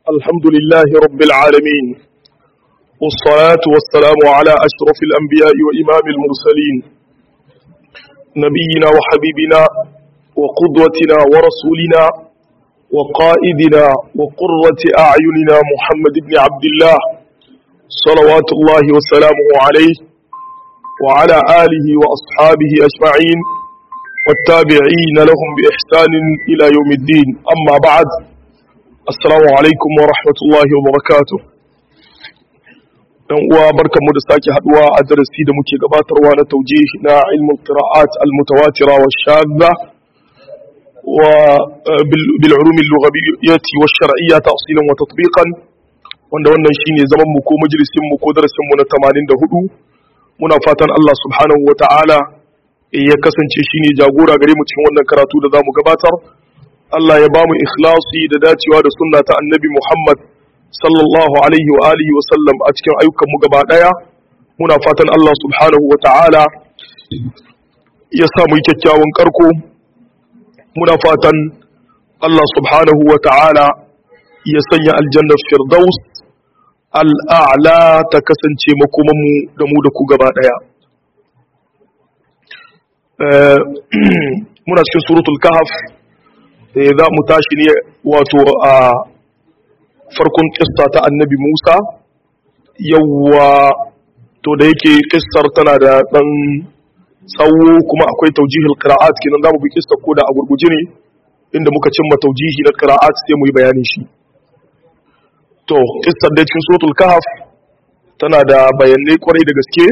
الحمد لله رب العالمين والصلاة والسلام على أشرف الأنبياء وإمام المرسلين نبينا وحبيبنا وقدوتنا ورسولنا وقائدنا وقرة أعيننا محمد بن عبد الله صلوات الله وسلامه عليه وعلى آله وأصحابه أجمعين والتابعين لهم بإحسان إلى يوم الدين أما بعد السلام عليكم ورحمة الله وبركاته dan uwa barkanmu da sake haduwa a darasi da muke gabatarwa na taujih na ilmul qira'at al mutawatira wa shadda wa bil ulum al lughawiyyah wa shar'iyyah tafsilan wa tatbiqan wanda wannan shine zaman mu ko majalisin mu ko darasin mu na 84 muna fatan Allah subhanahu wa ta'ala ya kasance shine jagora gare mu cikin wannan karatu da zamu gabatar Allah ya bamu ikhlasi da dacewa da sunna ta annabi Muhammad sallallahu alaihi wa alihi wa sallam a cikin ayyukan mu gaba daya muna fatan Allah subhanahu wa ta'ala ya sa mu kyakkyawan karko muna fatan Allah subhanahu wa ta'ala ya sanya aljanna firdaus al'a'la ta kasance makomanmu da mu da ku gaba daya muna cikin suratul kahf za mu tashi ne wato a farkon kista ta annabi Musa yawwa to da yake kistar tana da dan tsawo kuma akwai taujihil qira'at kenan zamu bi kista ko da a gurguje ne inda muka cimma taujihi na qira'at sai mu yi bayanin shi to kistar da cikin suratul kahf tana da bayanai kwarai da gaske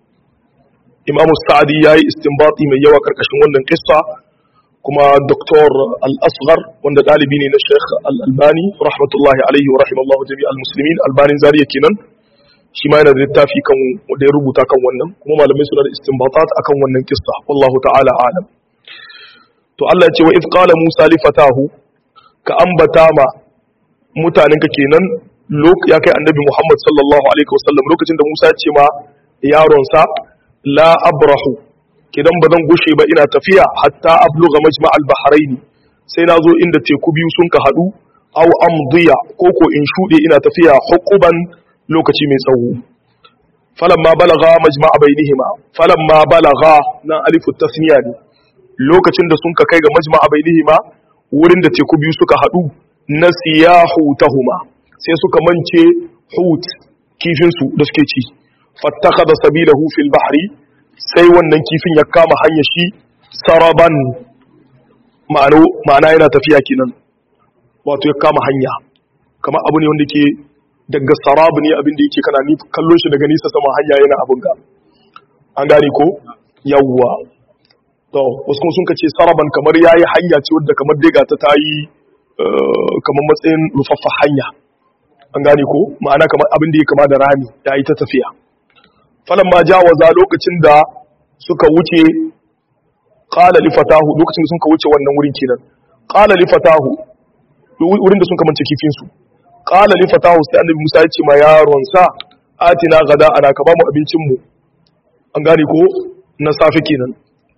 imamu sa'adi ya yi istinbati mai yawa karkashin wannan kissa kuma doktor al-asghar wanda ɗalibi ne na sheikh al-albani rahmatullahi alaihi wa rahimallahu jami al-muslimin albanin zariya kenan shi ma yana da littafi kan da ya rubuta kan wannan kuma malamai suna da istinbatat akan wannan kissa wallahu ta'ala alam to Allah ya ce wa idh qala musa li fatahu ka ambata ma mutanenka kenan ya kai annabi muhammad sallallahu alaihi wasallam lokacin da musa ya ce ma yaronsa la abrahu kidan ba zan gushe ba ina tafiya hatta abluga majma' al-bahrain sai na zo inda teku biyu sun ka hadu aw amdiya ko ko in shude ina tafiya hukuban lokaci mai tsawo falamma balagha majma' bainihima falamma balagha na alifu tasniya ne lokacin da sun ka kai ga majma' bainihima wurin da teku biyu suka hadu nasiyahu tahuma sai suka mance hut kifin su da suke ci fattakhadha sabilahu fil bahri sai wannan kifin ya kama hanyar shi saraban ma'ano ma'ana yana tafiya kenan wato ya kama hanya kamar abu ne wanda ke daga sarab ne abin da yake kana kallon shi daga nisa sama hanya yana abin ga an gane ko yawwa to wasu kuma sun kace saraban kamar yayi hanya ce wadda kamar dai ta tayi kamar matsayin rufaffa hanya an gane ko ma'ana kamar abin da ya kama da rami yayi ta tafiya falamma jawaza lokacin da suka wuce qala li fatahu lokacin da suka wuce wannan wurin kenan qala li fatahu wurin da sun kamance kifin su qala li fatahu sai annabi Musa ya ce ma yaron sa atina gada ana ka ba mu abincin mu an gane ko na safi kenan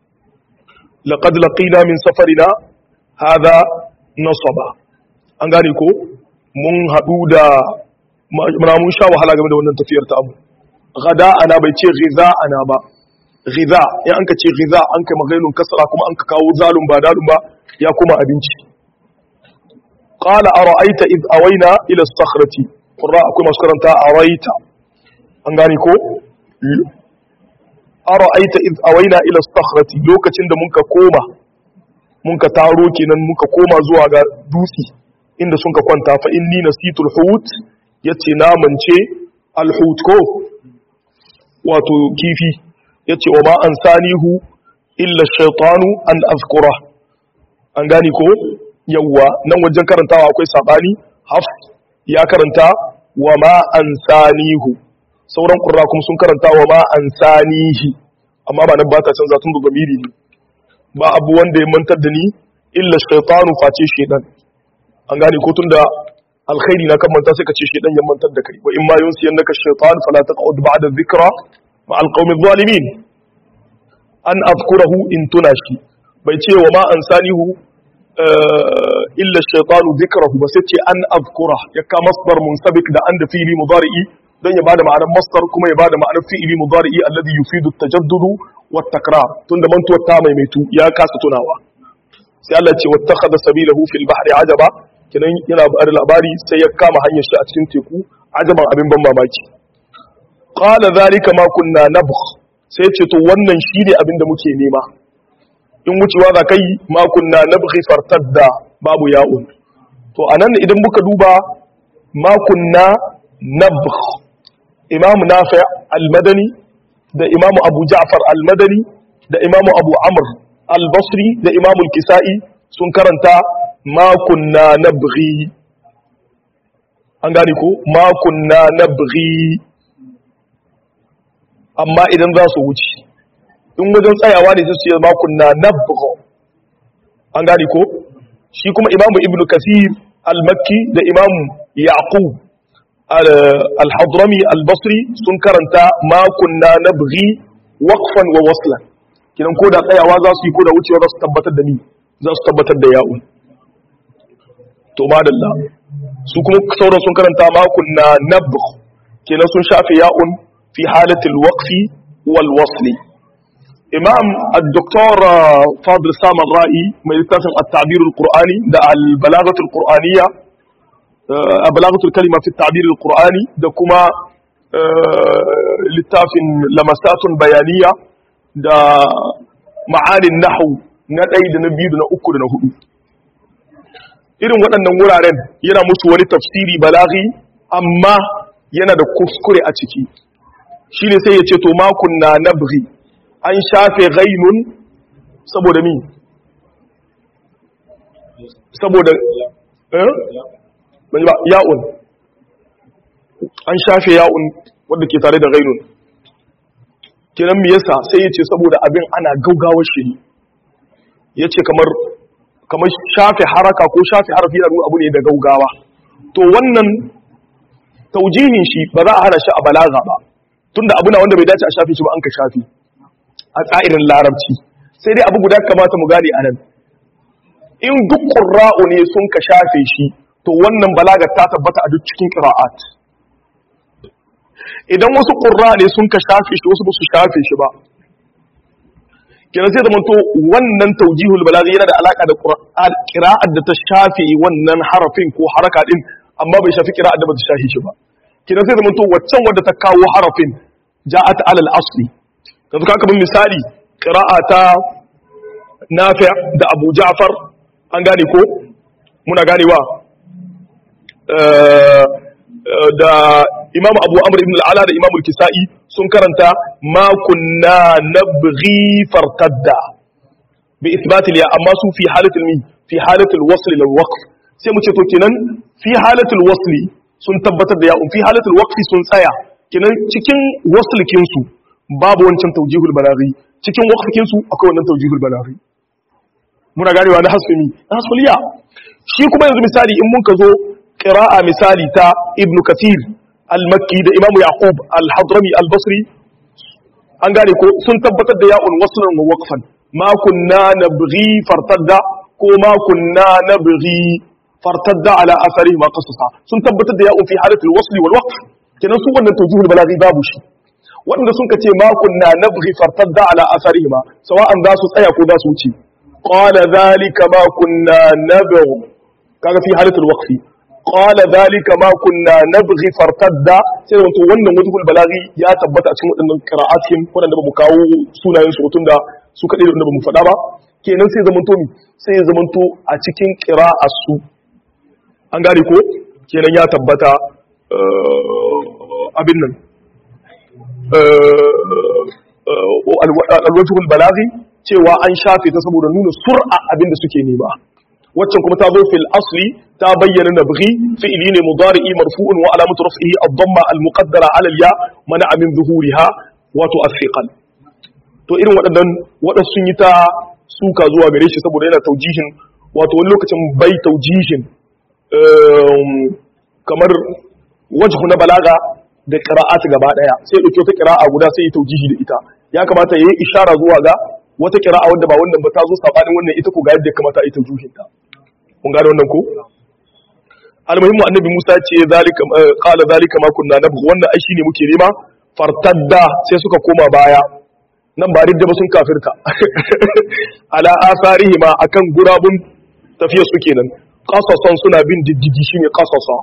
laqad laqina min safarina hadha nasaba an gane ko mun hadu da mun sha wahala game da wannan tafiyar ta mu gada ana bai ce ghiza ana ba ghiza in an ka ce ghiza an kai magainun kasara kuma an ka kawo zalun ba dalun ba ya kuma abinci qala ara'aita id awayna ila as-sakhrati qurra akwai masu karanta araita an gane ko ara'aita id awayna ila as-sakhrati lokacin da muka koma muka taro kenan muka koma zuwa ga dutsi inda sun ka kwanta fa inni nasitul hut yace na mance al-hut ko wato kifi ya ce wa ma an sanihu illa shaitanu an azkura an gani ko yawwa nan wajen karantawa akwai sabani haf ya karanta wa ma an sanihu sauran ƙurra kuma sun karanta wa ma an sanihi amma ba nan ba ta canza tun da zamiri ne ba abu wanda ya mantar da ni illa shaitanu face shaidan an gane ko tun da alkhairi na kan manta sai ka ce shedan ya mantar da kai wa in ma yunsiyannaka shaytan fala taq'ud ba'da dhikra ma alqawmi adh-dhalimin an azkurahu in tunashi bai ce wa ma ansanihu illa shaytanu dhikrahu ba sai ce an azkura ya ka masdar munsabik da an da fi'li mudari'i don ya bada ma'anar masdar kuma ya bada ma'anar fi'li mudari'i alladhi yufidu at-tajaddudu wat takrar tunda mantuwar ta maimaitu ya kasa tunawa sai Allah ce wattakhadha sabilahu fil bahri ajaba kinan yana bada labari sai ya kama hanyar shi a cikin teku ajaban abin ban mamaki qala zalika ma kunna nabgh sai ce to wannan shine abin da muke nema in wucewa za kai ma kunna nabghi fartadda babu ya'un to anan idan muka duba ma kunna nabgh imam nafi' al-madani da imam abu ja'far al-madani da imam abu amr al-basri da imam al-kisa'i sun karanta ma kunna nabghi an gani ko ma kunna nabghi amma idan za su wuce in wajen tsayawa ne su ce ma kunna nabghi an gani ko shi kuma imam ibnu kasir al-makki da imam yaqub al-hadrami al-basri sun karanta ma kunna nabghi waqfan wa waslan kidan ko da tsayawa za su yi ko da wucewa za su tabbatar da ni za su tabbatar da ya'un to madalla su kuma sauran sun karanta ma kunna nabgh kenan sun shafe ya'un fi halatil waqfi wal wasli imam al-doktor fadl saman ra'i mai littafin at-ta'bir al-qur'ani da al-balaghat al-qur'aniyya balaghat al-kalima fi at-ta'bir al-qur'ani da kuma littafin lamasatun bayaniya da ma'anin nahu na ɗaya da na biyu da na uku da na hudu irin waɗannan wuraren yana musu wani tafsiri balaghi amma yana da kuskure a ciki shi ne sai ya ce to makon na nabghi an shafe ghainun saboda mi saboda eh ya'un an shafe ya'un wadda ke tare da ghainun kiran me yasa sai ya ce saboda abin ana gaugawar shi ya ce kamar kamar shafe haraka ko shafe harafi yana nuna abu ne da gaugawa to wannan taujihin shi ba za a hana shi a balaga ba tunda abu na wanda bai dace a shafe shi ba an ka shafe a tsa'irin larabci sai dai abu guda kamata mu gane anan in duk qurra'u ne sun ka shafe shi to wannan balaga ta tabbata a duk cikin qira'at idan wasu qurra ne sun ka shafe shi wasu ba su shafe shi ba kenan sai zamanto wannan taujihul balaghi yana da alaka da qur'an qira'at da ta shafe wannan harafin ko haraka din amma bai shafi qira'at da ba ta shafe shi ba kenan sai zamanto waccan wadda ta kawo harafin ja'at alal asli yanzu ka kaman misali qira'a ta nafi' da abu ja'far an gane ko muna ganewa da imam abu amr ibn al'ala da imam al-kisa'i sun karanta ma kunna nabghi fartadda bi isbatil ya amma su fi halatul mi fi halatul wasl lil waqf sai mu ce to kenan fi halatul wasli sun tabbatar da ya'un fi halatul waqfi sun tsaya kenan cikin waslkin su babu wancan tawjihul balaghi cikin waqfkin su akwai wannan tawjihul balaghi muna ganewa na hasfimi hasfuliya shi kuma yanzu misali in mun ka zo qira'a misali ta ibn kathir al-makki da imamu yaqub al-hadrami al-basri an gane ko sun tabbatar da ya'un waslan wa waqfan ma kunna nabghi fartadda ko ma kunna nabghi fartadda ala athari ma qasasa sun tabbatar da ya'un fi halati al-wasl wal waqf kenan su wannan tawjihul balaghi babu shi wanda sun kace ma kunna nabghi fartadda ala athari ma sawa'an za su tsaya ko za su wuce qala dhalika ma kunna nabghi kaga fi halati al-waqf qala dhalika ma kunna nabghi fartadda sai wato wannan wajhul balaghi ya tabbata a cikin wadannan qira'atin wadanda ba mu kawo sunayen su tunda su kadai da ba mu faɗa ba kenan sai zamanto mi sai ya zamanto a cikin qira'ar su an gane ko kenan ya tabbata abin nan alwajhul balaghi cewa an shafe ta saboda nuna sur'a abin da suke nema waccan kuma ta zo fil asli ta bayyana nabghi fi'li ne mudari'i marfu'un wa alamatu raf'ihi ad-damma al-muqaddara 'ala al-ya mana'a min zuhuriha wato as-siqal to irin waɗannan waɗansu sun yi ta suka zuwa gare shi saboda yana taujihin wato wani lokacin bai taujihin kamar wajhu na balaga da qira'at gaba daya sai ya dauki wata qira'a guda sai ya taujihi da ita ya kamata yayi ishara zuwa ga wata qira'a wanda ba wannan ba ta zo sabanin wannan ita ko ga yadda ya kamata a yi taujihin ta mun gane wannan ko almuhimmu annabi Musa ce zalika qala zalika ma kunna nabghu wannan ai shine muke nema fartadda sai suka koma baya nan ba ridda ba sun kafirta ala asarihima akan gurabun tafiya su kenan qasasan suna bin diddigi shine qasasa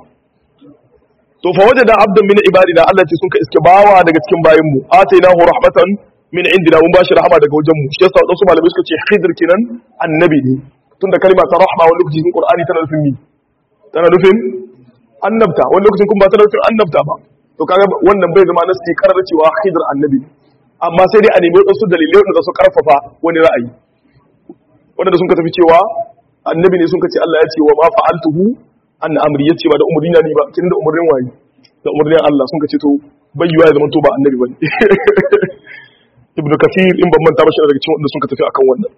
to fa wajada abdan min ibadina Allah ce sun ka iske bawa daga cikin bayin mu atainahu rahmatan min indina mun bashi rahama daga wajen mu shi yasa wadansu malamai suka ce khidr kenan annabi ne tunda kalma ta rahma wani lokaci cikin qur'ani tana nufin mi tana nufin annabta wani lokacin kuma ba tana nufin annabta ba to kaga wannan bai zama nasi karar cewa khidr annabi amma sai dai a nemi wadansu dalilai wanda su karfafa wani ra'ayi wanda sun ka tafi cewa annabi ne sun ka ce Allah ya ce wa ma fa'altuhu an amri yace ba da umurni na ni ba kin da umurnin waye da umurnin Allah sun ka ce to bayyuwa ya zama to ba annabi bane ibnu kathir in ban manta ba shi daga cikin wanda sun ka tafi akan wannan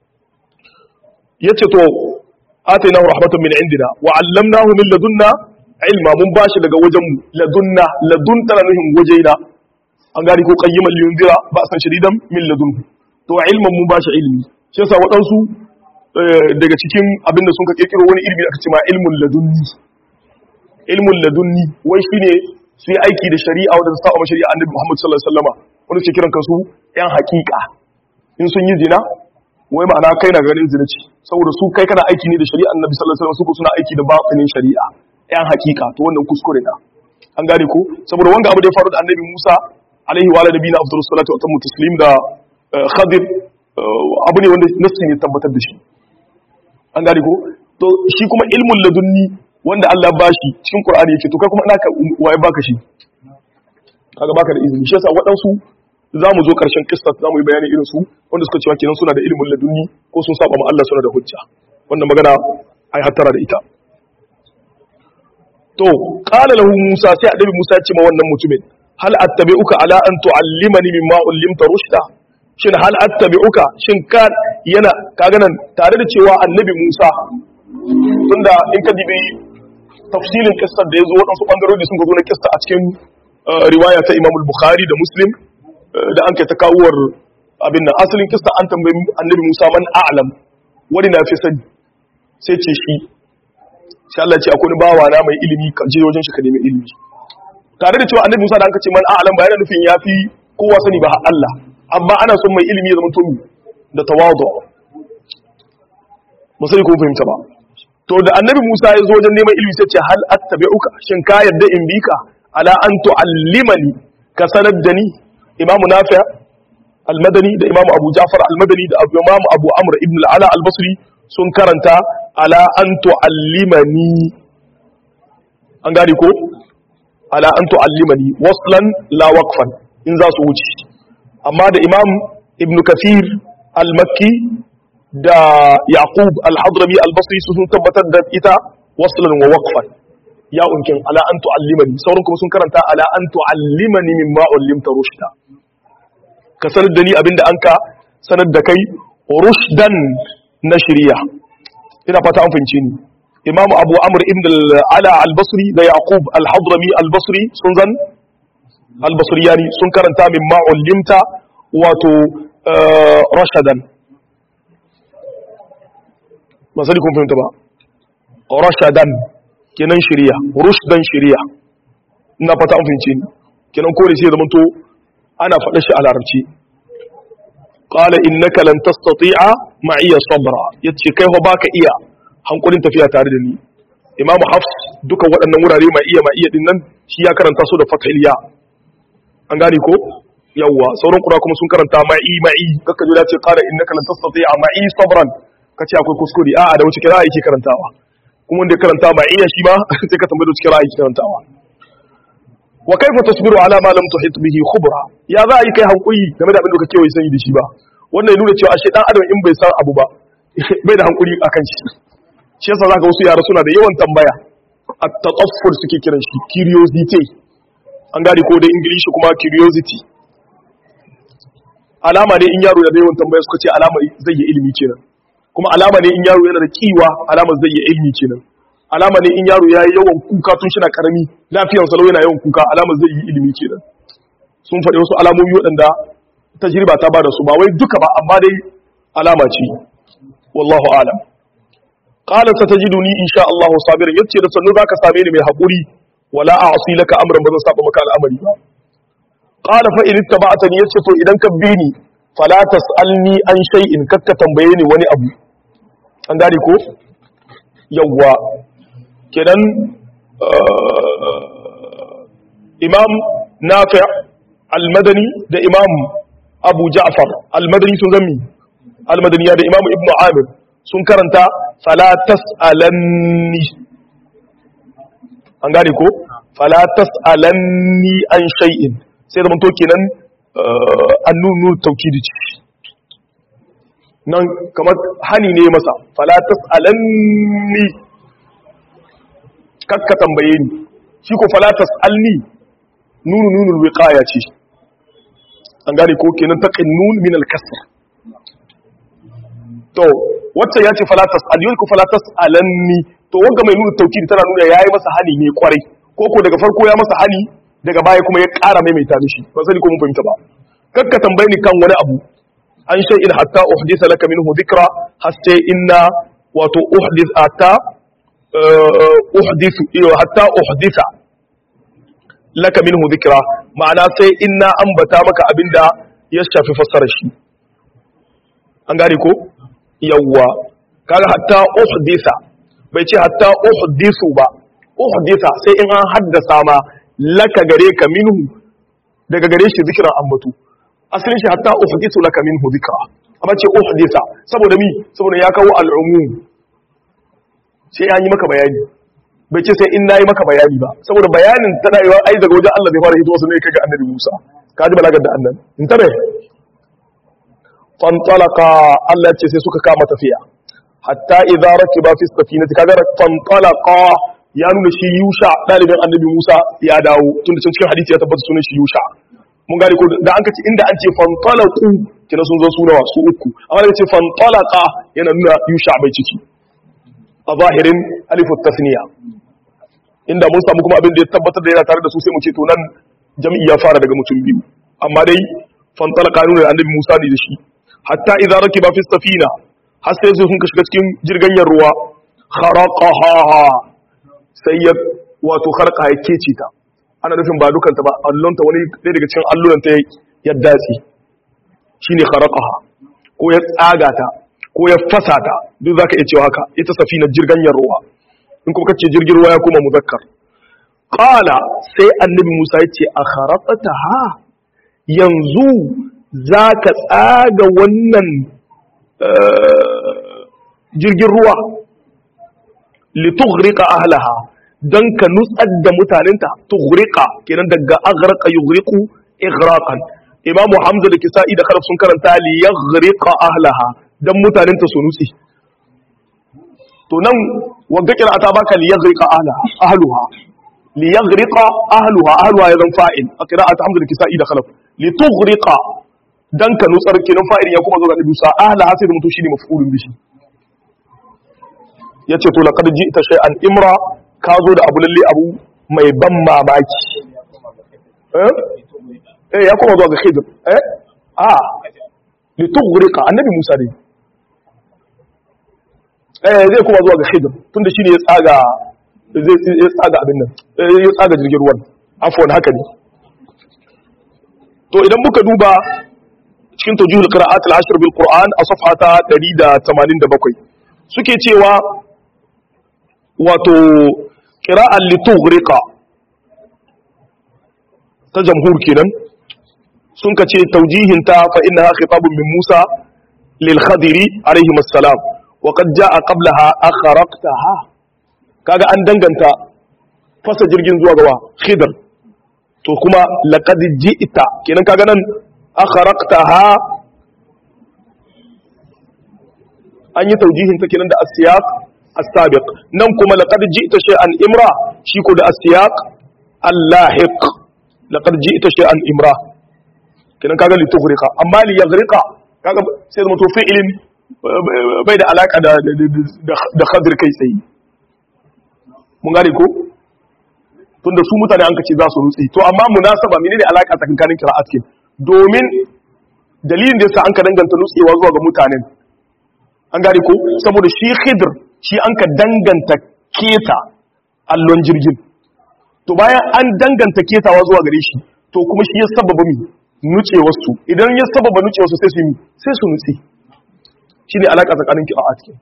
yace to atainahu rahmatan min indina wa 'allamnahu min ladunna ilma mun bashi daga wajen mu ladunna ladun tana nuhin wajeina an gari ko qayyiman liyunzira ba san shadidan min ladun to ilman mun bashi ilmi shi yasa waɗansu daga cikin abinda sun ka kirkiro wani ilmi da aka ce ma ilmun ladunni ilmun ladunni wai shine su yi aiki da shari'a wadda ta saba ma shari'a annabi Muhammad sallallahu alaihi wasallama wanda suke kiran kansu yan hakika in sun yi zina wai ma'ana kai na ganin zina ce saboda su kai kana aiki ne da shari'a annabi sallallahu alaihi wasallam su ko suna aiki da batinin shari'a yan hakika to wannan kuskure na an gane ko saboda wanga abu da ya faru da annabi Musa alaihi wa alihi na afdalus salatu wa tammu taslim da Khadir abu ne wanda nassi ne tabbatar da shi an gane ko to shi kuma ilmul ladunni wanda Allah ba shi cikin Qur'ani yake to kai kuma ina ka waye baka shi kaga baka da izini shi yasa waɗansu za mu zo ƙarshen kissa za mu yi bayani irin su wanda suka cewa kenan suna da ilimin ladunni ko sun saba ma Allah suna da hujja wannan magana ai hattara da ita to qala lahu Musa sai annabi Musa ya ce ma wannan mutumin hal attabi'uka ala an tu'allimani mimma ullimta rushda shin hal attabi'uka shin ka yana kaga nan tare da cewa annabi Musa tunda in ka dibi tafsilin kissar da yazo wadansu bangarori sun zo na kissa a cikin riwaya ta Imam al-Bukhari da Muslim da an kai ta kawuwar abin nan asalin kissa an tambayi annabi Musa man a'lam wani na fi sani sai ce shi sai Allah ce akwai bawa na mai ilimi ka je wajen shi ka nemi ilimi tare da cewa annabi Musa da an ce man a'lam ba yana nufin yafi kowa sani ba Allah amma ana son mai ilimi ya zama to da tawadu ba sai kun fahimta ba to da annabi Musa ya zo wajen neman ilimi sai ce hal attabi'uka shin ka yarda in bi ka ala an tu'allimani ka sanar da ni imam nafi al-madani da imam abu ja'far al-madani da imam abu amr ibn al-ala al-basri sun karanta ala an tu'allimani an gani ko ala an tu'allimani waslan la waqfan in za su wuce amma da imam ibn kathir al-makki da yaqub al-hadrami al-basri su sun tabbatar da ita waslan wa waqfan ya unkin ala an tu'allimani sauran kuma sun karanta ala an tu'allimani mimma ullimta rushda ka sanar da ni abinda an ka sanar da kai rushdan na shari'a ina fata an fahimce ni imam abu amr ibn ala al-basri da yaqub al-hadrami al-basri sun zan al-basriyani sun karanta mimma ullimta wato rashadan ba sai kun fahimta ba rashadan kenan shari'a rushdan shari'a ina fata an fahimce ni kenan kore sai zaman to ana faɗa shi a larabci qala innaka lan tastati'a ma'iya sabra yace kai fa baka iya hankulin tafiya tare da ni imam hafs duka waɗannan wurare ma iya ma iya din nan shi ya karanta su da fathil ya an gane ko yawwa sauran kura kuma sun karanta ma'i ma'i kakka jira ce qala innaka lan tastati'a ma'i sabran kace akwai kuskure a'a da wuce kira yake karantawa kuma wanda ya karanta ma'iya shi ma sai ka tambaye da cikin ra'ayi karantawa wa kaifa tasbiru ala ma lam tuhit bihi khubra ya za a yi kai hankuri game da abin da kake wai sani da shi ba wannan ya nuna cewa ashe dan adam in bai san abu ba bai da hankuri akan shi shi yasa zaka wasu yara suna da yawan tambaya at-tataffur suke kiran shi curiosity an gane ko da ingilishi kuma curiosity alama ne in yaro da yawan tambaya suka ce alama zai yi ilimi kenan kuma alama ne in yaro yana da kiwa alama zai yi ilimi kenan alama ne in yaro yayi yawan kuka tun shi na karami lafiyar sa yana yawan kuka alama zai yi ilimi kenan sun faɗi wasu alamomi waɗanda tajriba ta bada su ba wai duka ba amma dai alama ce wallahu alam qala satajiduni insha Allah sabirin yace da sannu zaka same ni mai hakuri wala a'si laka amran bazan saba maka al'amari ba qala fa in ittaba'tani yace to idan ka bi ni fala tasalni an shay'in kakka tambaye ni wani abu an gane ko yawwa kenan imam nafi al-madani da imam abu ja'far al-madani sun zami al-madani da imam ibnu amir sun karanta fala tas'alanni an gane ko fala tas'alanni an shay'in sai da to kenan annunu tawkidi ce nan kamar hani ne masa fala tas'alanni kakka tambaye ni shi ko fala tas'alni nunu nunul wiqaya ce an gane ko kenan taqin min al-kasr to wacce ya ce fala tas'al yau ko fala tas'alanni to wanga mai nuna tawkidi tana nuna yayi masa hani ne kwarai ko ko daga farko ya masa hani daga baya kuma ya ƙara maimaita mishi ba sani ko mun fahimta ba kakka tambaye ni kan wani abu an shay'in hatta uhdisa laka minhu dhikra hatta inna wato uhdis hatta uhdisu hatta uhdisa laka minhu dhikra ma'ana sai inna ambata maka abinda ya shafi fassara shi an gane ko yawwa kaga hatta uhdisa bai ce hatta uhdisu ba uhdisa sai in an haddasa ma laka gare ka minhu daga gare shi zikira ambatu asalin shi hatta uhdisu laka minhu zikra amma ce uhdisa saboda mi saboda ya kawo al'umum sai an yi maka bayani bai ce sai in nayi maka bayani ba saboda bayanin tana yi ai daga wajen Allah zai fara hito wasu ne kaga annabi Musa ka ji balagar da annan in tabe fantalaka Allah ya ce sai suka kama tafiya hatta idza rakiba fi safinati kaga fantalaka ya nuna shi Yusha dalibin annabi Musa ya dawo tunda cikin hadisi ya tabbata sunan shi Yusha mun gane ko da an kace inda an ce fantalaku kina sun zo su nawa su uku amma da ce fantalaka yana nuna Yusha bai ciki a zahirin alifu tasniya inda mun samu kuma abin da ya tabbatar da yana tare da su sai mu ce to nan jami'i ya fara daga mutum biyu amma dai fantalaka nuna da annabi Musa ne da shi hatta idza rakiba fi safina har sai sun ka shiga cikin jirgin ruwa kharaqaha sai ya wato kharqa ya kece ta ana nufin ba dukanta ba allonta wani ɗaya daga cikin allonta ya datsi shine kharaqaha ko ya tsaga ta ko ya fasa ta duk zaka iya cewa haka ita safinar jirgin ruwa in kuma kace jirgin ruwa ya koma muzakkar qala sai annabi Musa ya ce a kharaqataha yanzu zaka tsaga wannan jirgin ruwa litughriqa ahlaha dan ka nutsar da mutanenta tughriqa kenan daga aghraqa yughriqu ighraqan imam hamza da kisa'i da kharaf sun karanta li yaghriqa ahlaha dan mutanenta su nutsi to nan wagga qira'ata baka li yaghriqa ahlaha ahluha li yaghriqa ahluha ahluha ya zan fa'il a qira'at hamza da kisa'i da kharaf li tughriqa dan ka nutsar kenan fa'il ya kuma zo ga nabi sa ahlaha sai da mutu shine maf'ulun bihi ya ce to laƙar ji ta shai an imra ka zo da abu lalle abu mai ban mamaki eh ya kuma zuwa ga khidr eh a litughrika annabi Musa ne eh zai kuma zuwa ga khidr tunda shine ya tsaga zai ya tsaga abin nan ya tsaga jirgin ruwan afwan haka ne to idan muka duba cikin tawjihul qira'at al-ashr bil qur'an a safhata 187 suke cewa wato ƙira'ar litughrika ta jamhur kenan sun ka ce taujihinta fa inna khitabun min Musa lil khadiri alaihi assalam wa qad jaa qablaha akhraqtaha kaga an danganta fasa jirgin zuwa gawa khidr to kuma laqad ji'ta kenan kaga nan akhraqtaha an yi taujihinta kenan da asiyaq السابق نمكم لقد جئت شيئا امرا شيكو ده السياق اللاحق لقد جئت شيئا امرا kenan kaga li tughriqa amma li yaghriqa kaga sai zama to fi'ilin bai da alaka da da khadir kai sai mun gane ko tunda su mutane an kace za su rutsi to amma munasaba menene alaka tsakanin qira'at kin domin dalilin da yasa an ka danganta nutsewa zuwa ga mutanen an gane ko saboda shi khidr shi an ka danganta keta allon jirgin to bayan an danganta ketawa zuwa gare shi to kuma shi ya sababa mi nuce wasu idan ya sababa nuce wasu sai su yi sai su nutse shi ne alaƙa tsakanin ki a cikin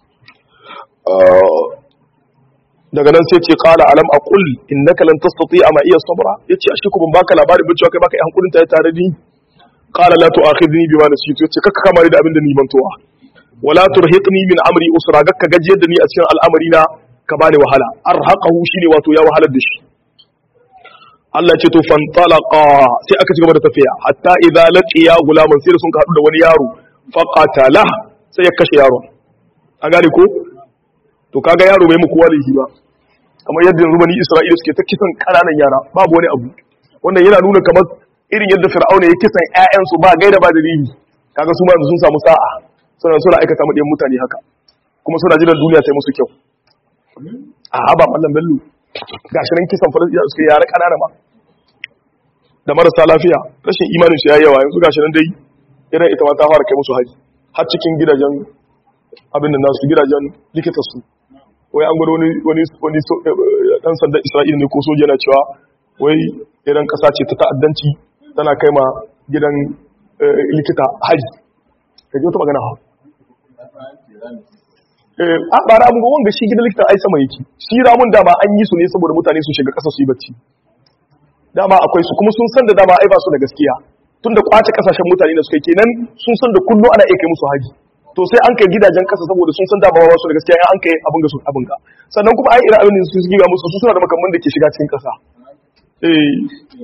daga nan sai ce qala alam aqul innaka lan tastati'a ma iya sabra yace ashe ku ban baka labarin ba cewa kai baka yi hankulin ta tare da ni qala la tu'akhidni bima nasitu yace kaka kama da abin da ni mantuwa wala turhiqni min amri usra gakka gajiyar da ni a cikin al'amari na ka bani wahala arhaqahu shine wato ya wahalar da shi Allah ce to fantalaqa sai aka ci gaba da tafiya hatta idza laqiya gulaman sai da sun haɗu da wani yaro faqatala sai ya kashe yaron an gane ko to kaga yaro bai muku walihi ba kamar yadda yanzu bani Isra'ila suke ta kisan kananan yara babu wani abu wannan yana nuna kamar irin yadda Fir'auna ya kisan ƴaƴansu ba gaida ba dalili kaga su ma sun samu sa'a suna suna aikata mu mutane haka kuma suna jiran duniya ta yi musu kyau a haba mallam bello gashi nan kisan falasɗina suka yara ƙanana ma da marasa lafiya rashin imanin su yayi yawa yanzu gashi nan dai irin ita ma ta fara kai musu haji har cikin gidajen abin da nasu gidajen likita su wai an gwada wani wani wani dan sandan Isra'ila ne ko soja na cewa wai irin ƙasa ce ta ta'addanci tana kai ma gidan likita haji kaje wata magana ha a ba ramun ga wanga shi gidan likitan ai sama yake shi ramun dama an yi su ne saboda mutane su shiga ƙasa su yi bacci dama akwai su kuma sun san da dama ai ba su da gaskiya tun da kwace kasashen mutane da suka kenan sun san da kullu ana iya kai musu haji to sai an kai gidajen ƙasa saboda sun san dama ba su da gaskiya an kai abin ga su abin ga sannan kuma ai ira abin da su suke ga musu su suna da makamman da ke shiga cikin ƙasa eh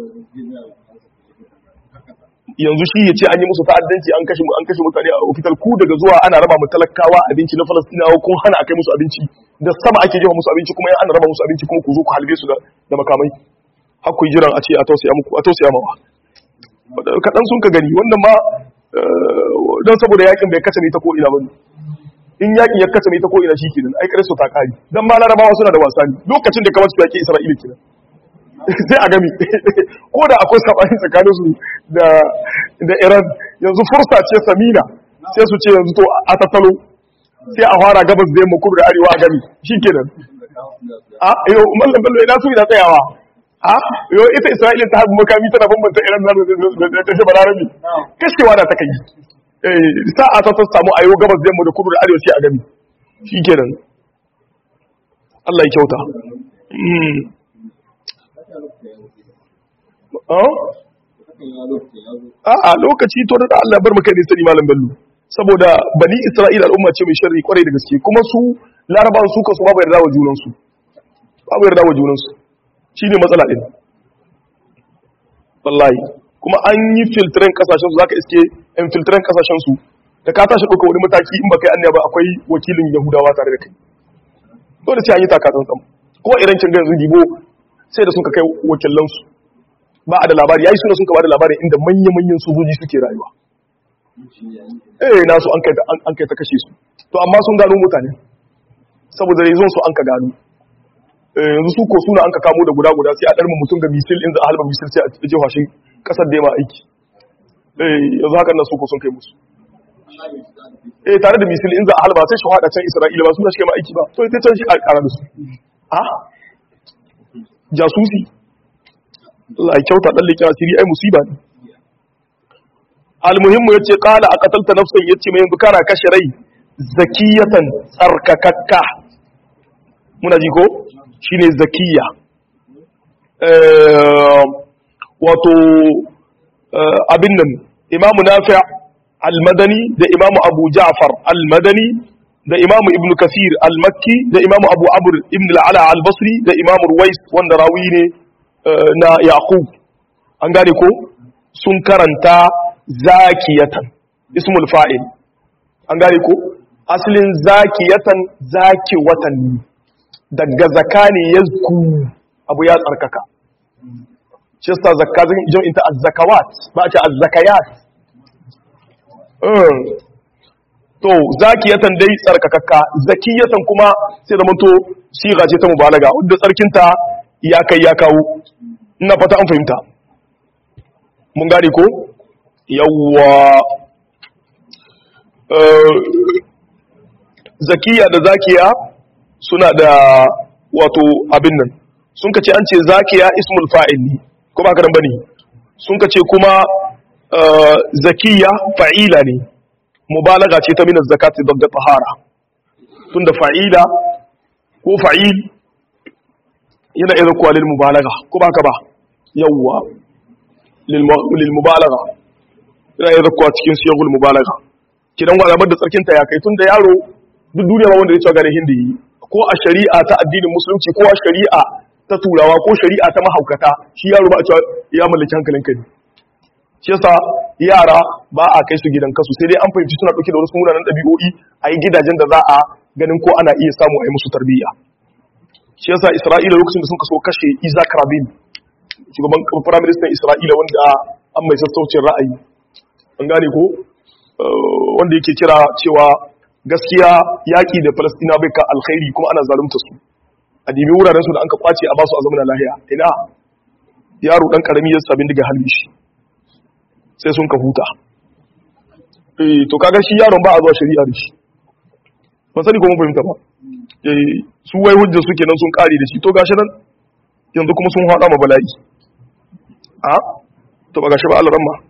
yanzu shi ya ce an yi musu ta'addanci an kashe an kashe mutane a ofital ku daga zuwa ana raba mu talakawa abinci na falastinawa kun hana a kai musu abinci da sama ake jefa musu abinci kuma ana raba musu abinci kuma ku zo ku halbe su da makamai har ku jiran a ce a tausaya muku a tausaya mawa kaɗan sun ka gani wannan ma don saboda yakin bai kace ne ta ko ina bane in yakin ya kace ne ta ko ina shi kenan ai kare su ta kari dan ma larabawa suna da wasa ne lokacin da kamar su yaki isra'ila kenan sai a gami ko da akwai sabani tsakanin su da da Iran yanzu fursa ce samina sai su ce yanzu to a tattalo sai a fara gabas da yamma kudu da arewa a gami shikenan a yo mallam bello ina su ina tsayawa a yo ita Isra'ila ta haɗu makami tana bambanta Iran da ta shaba larabi kashewa da ta kai eh sa'a ta samu ayo gabas da yamma da kudu da arewa sai a gami shikenan Allah ya kyauta a lokaci to da Allah bar maka ne sani malam bello saboda bani isra'ila al'umma ce mai sharri kwarai da gaske kuma su larabawan su kasu babu yarda wa junan su babu yarda wa junan su shine matsala din wallahi kuma an yi filtren kasashen su zaka iske in filtren kasashen su da ka tashi ɗauka wani mataki in baka yi annaya ba akwai wakilin yahudawa tare da kai dole sai an yi takatan tsam ko iran kin ga yanzu gibo sai da suka kai wakilansu ba a da labari yayi suna sun ka ba da labarin inda manya-manyan sojoji suke rayuwa eh nasu an kai an kai ta kashe su to amma sun gano mutane saboda rezon su an ka gano eh yanzu su ko suna an ka kamo da guda guda sai a darma mutum ga misil in za a halba misil sai a jefa shi kasar da ma aiki eh yanzu hakan nan su ko sun kai musu eh tare da misil in za a halba sai shi hada can Isra'ila ba suna shi kai ma aiki ba to ita can shi a kara da su a jasusi Allah ya kyauta dan leke asiri ai musiba ne almuhimmu yace qala aqatalta nafsan yace mai bukara kashe rai zakiyatan tsarkakakka muna ji ko shine zakiya eh wato abin nan imamu nafi' al-madani da imamu abu ja'far al-madani da imamu ibnu kasir al-makki da imamu abu amr ibn al-ala al-basri da imamu ruwais wanda rawi ne na yaqub an gane ko sun karanta zakiyatan ismul fa'il an gane ko asalin zakiyatan zaki watan daga zaka ne yazku abu ya tsarkaka shi yasa zakka jam'in ta az-zakawat ba a ce az-zakayat to zakiyatan dai tsarkakakka zakiyatan kuma sai da manto siga ce ta mubalaga wadda tsarkinta ya kai ya kawo ina fata an fahimta mun gane ko yawwa zakiya da zakiya suna da wato abin nan sun ka ce an ce zakiya ismul fa'il ne ko ba karan bane sun ka ce kuma zakiya fa'ila ne mubalaga ce ta min zakati da tahara tunda fa'ila ko fa'il yana irin kuwa lil mubalaga ko ba ka ba yawwa lil mubalaga yana irin kuwa cikin siyagul mubalaga kidan gwadabar da tsarkinta ya kai tunda yaro duk duniya ba wanda ya cewa gane hindi yi ko a shari'a ta addinin musulunci ko a shari'a ta turawa ko shari'a ta mahaukata shi yaro ba a cewa ya mallaki hankalin kai shi yasa yara ba a kai su gidan kasu sai dai an fahimci suna dauke da wasu munanan dabi'o'i a yi gidajen da za a ganin ko ana iya samu a yi musu tarbiyya shi yasa isra'ila lokacin da sun kaso kashe isaac rabin shugaban firaministan isra'ila wanda an mai sassaucin ra'ayi an gane ko wanda yake kira cewa gaskiya yaƙi da Falastina bai ka alkhairi kuma ana zalunta su a dibi wuraren su da an ka kwace a basu a zamanin lahiya ina yaro dan karami ya sabin daga halin shi sai sun ka huta eh to kaga shi yaron ba a zuwa shari'a da shi ban sani ko mun fahimta ba eh su wai hujjar su kenan sun kare da shi to gashi nan yanzu kuma sun hada ma bala'i a to ba gashi ba Allah ramma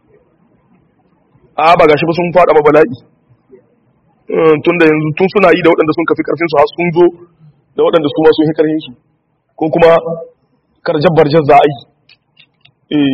a ba gashi ba sun fada ma bala'i tun da yanzu tun suna yi da waɗanda sun kafi ƙarfinsu har sun zo da waɗanda su ma sun yi ƙarfinsu ko kuma karjar barjar za a yi eh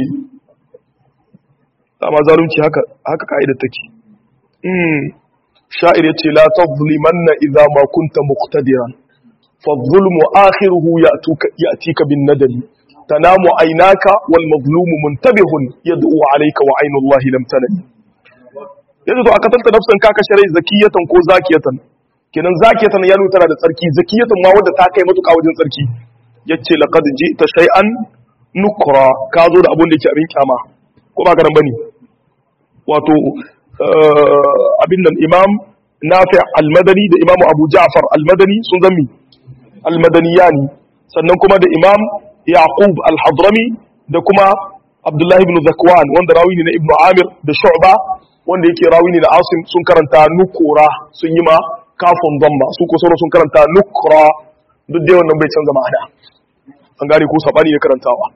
amma zalunci haka haka ka'idar take sha'ir yace la tazlimanna idza ma kunta muqtadiran fa adh-dhulmu akhiruhu ya'tuka ya'tika bin nadali tanamu aynaka wal mazlumu muntabihun yad'u alayka wa aynu allahi lam tanami yanzu to aka tanta nafsan ka kashe rai zakiyatan ko zakiyatan kenan zakiyatan ya nuna tana da tsarki zakiyatan ma wanda ta kai matuƙa wajen tsarki yace laqad ji'ta shay'an nukra ka zo da abun da yake abin kyama ko ba garan bane wato abin nan imam nafi al-madani da imam abu ja'far al-madani sun zammi al-madaniyani sannan kuma da imam yaqub al-hadrami da kuma abdullahi ibn zakwan wanda rawi ne na ibn amir da shu'ba wanda yake rawi ne da asim sun karanta nukura sun yi ma kafin zamba su ko sauran sun karanta nukura duk dai wannan bai canza ma'ana an gane ko sabani ne karantawa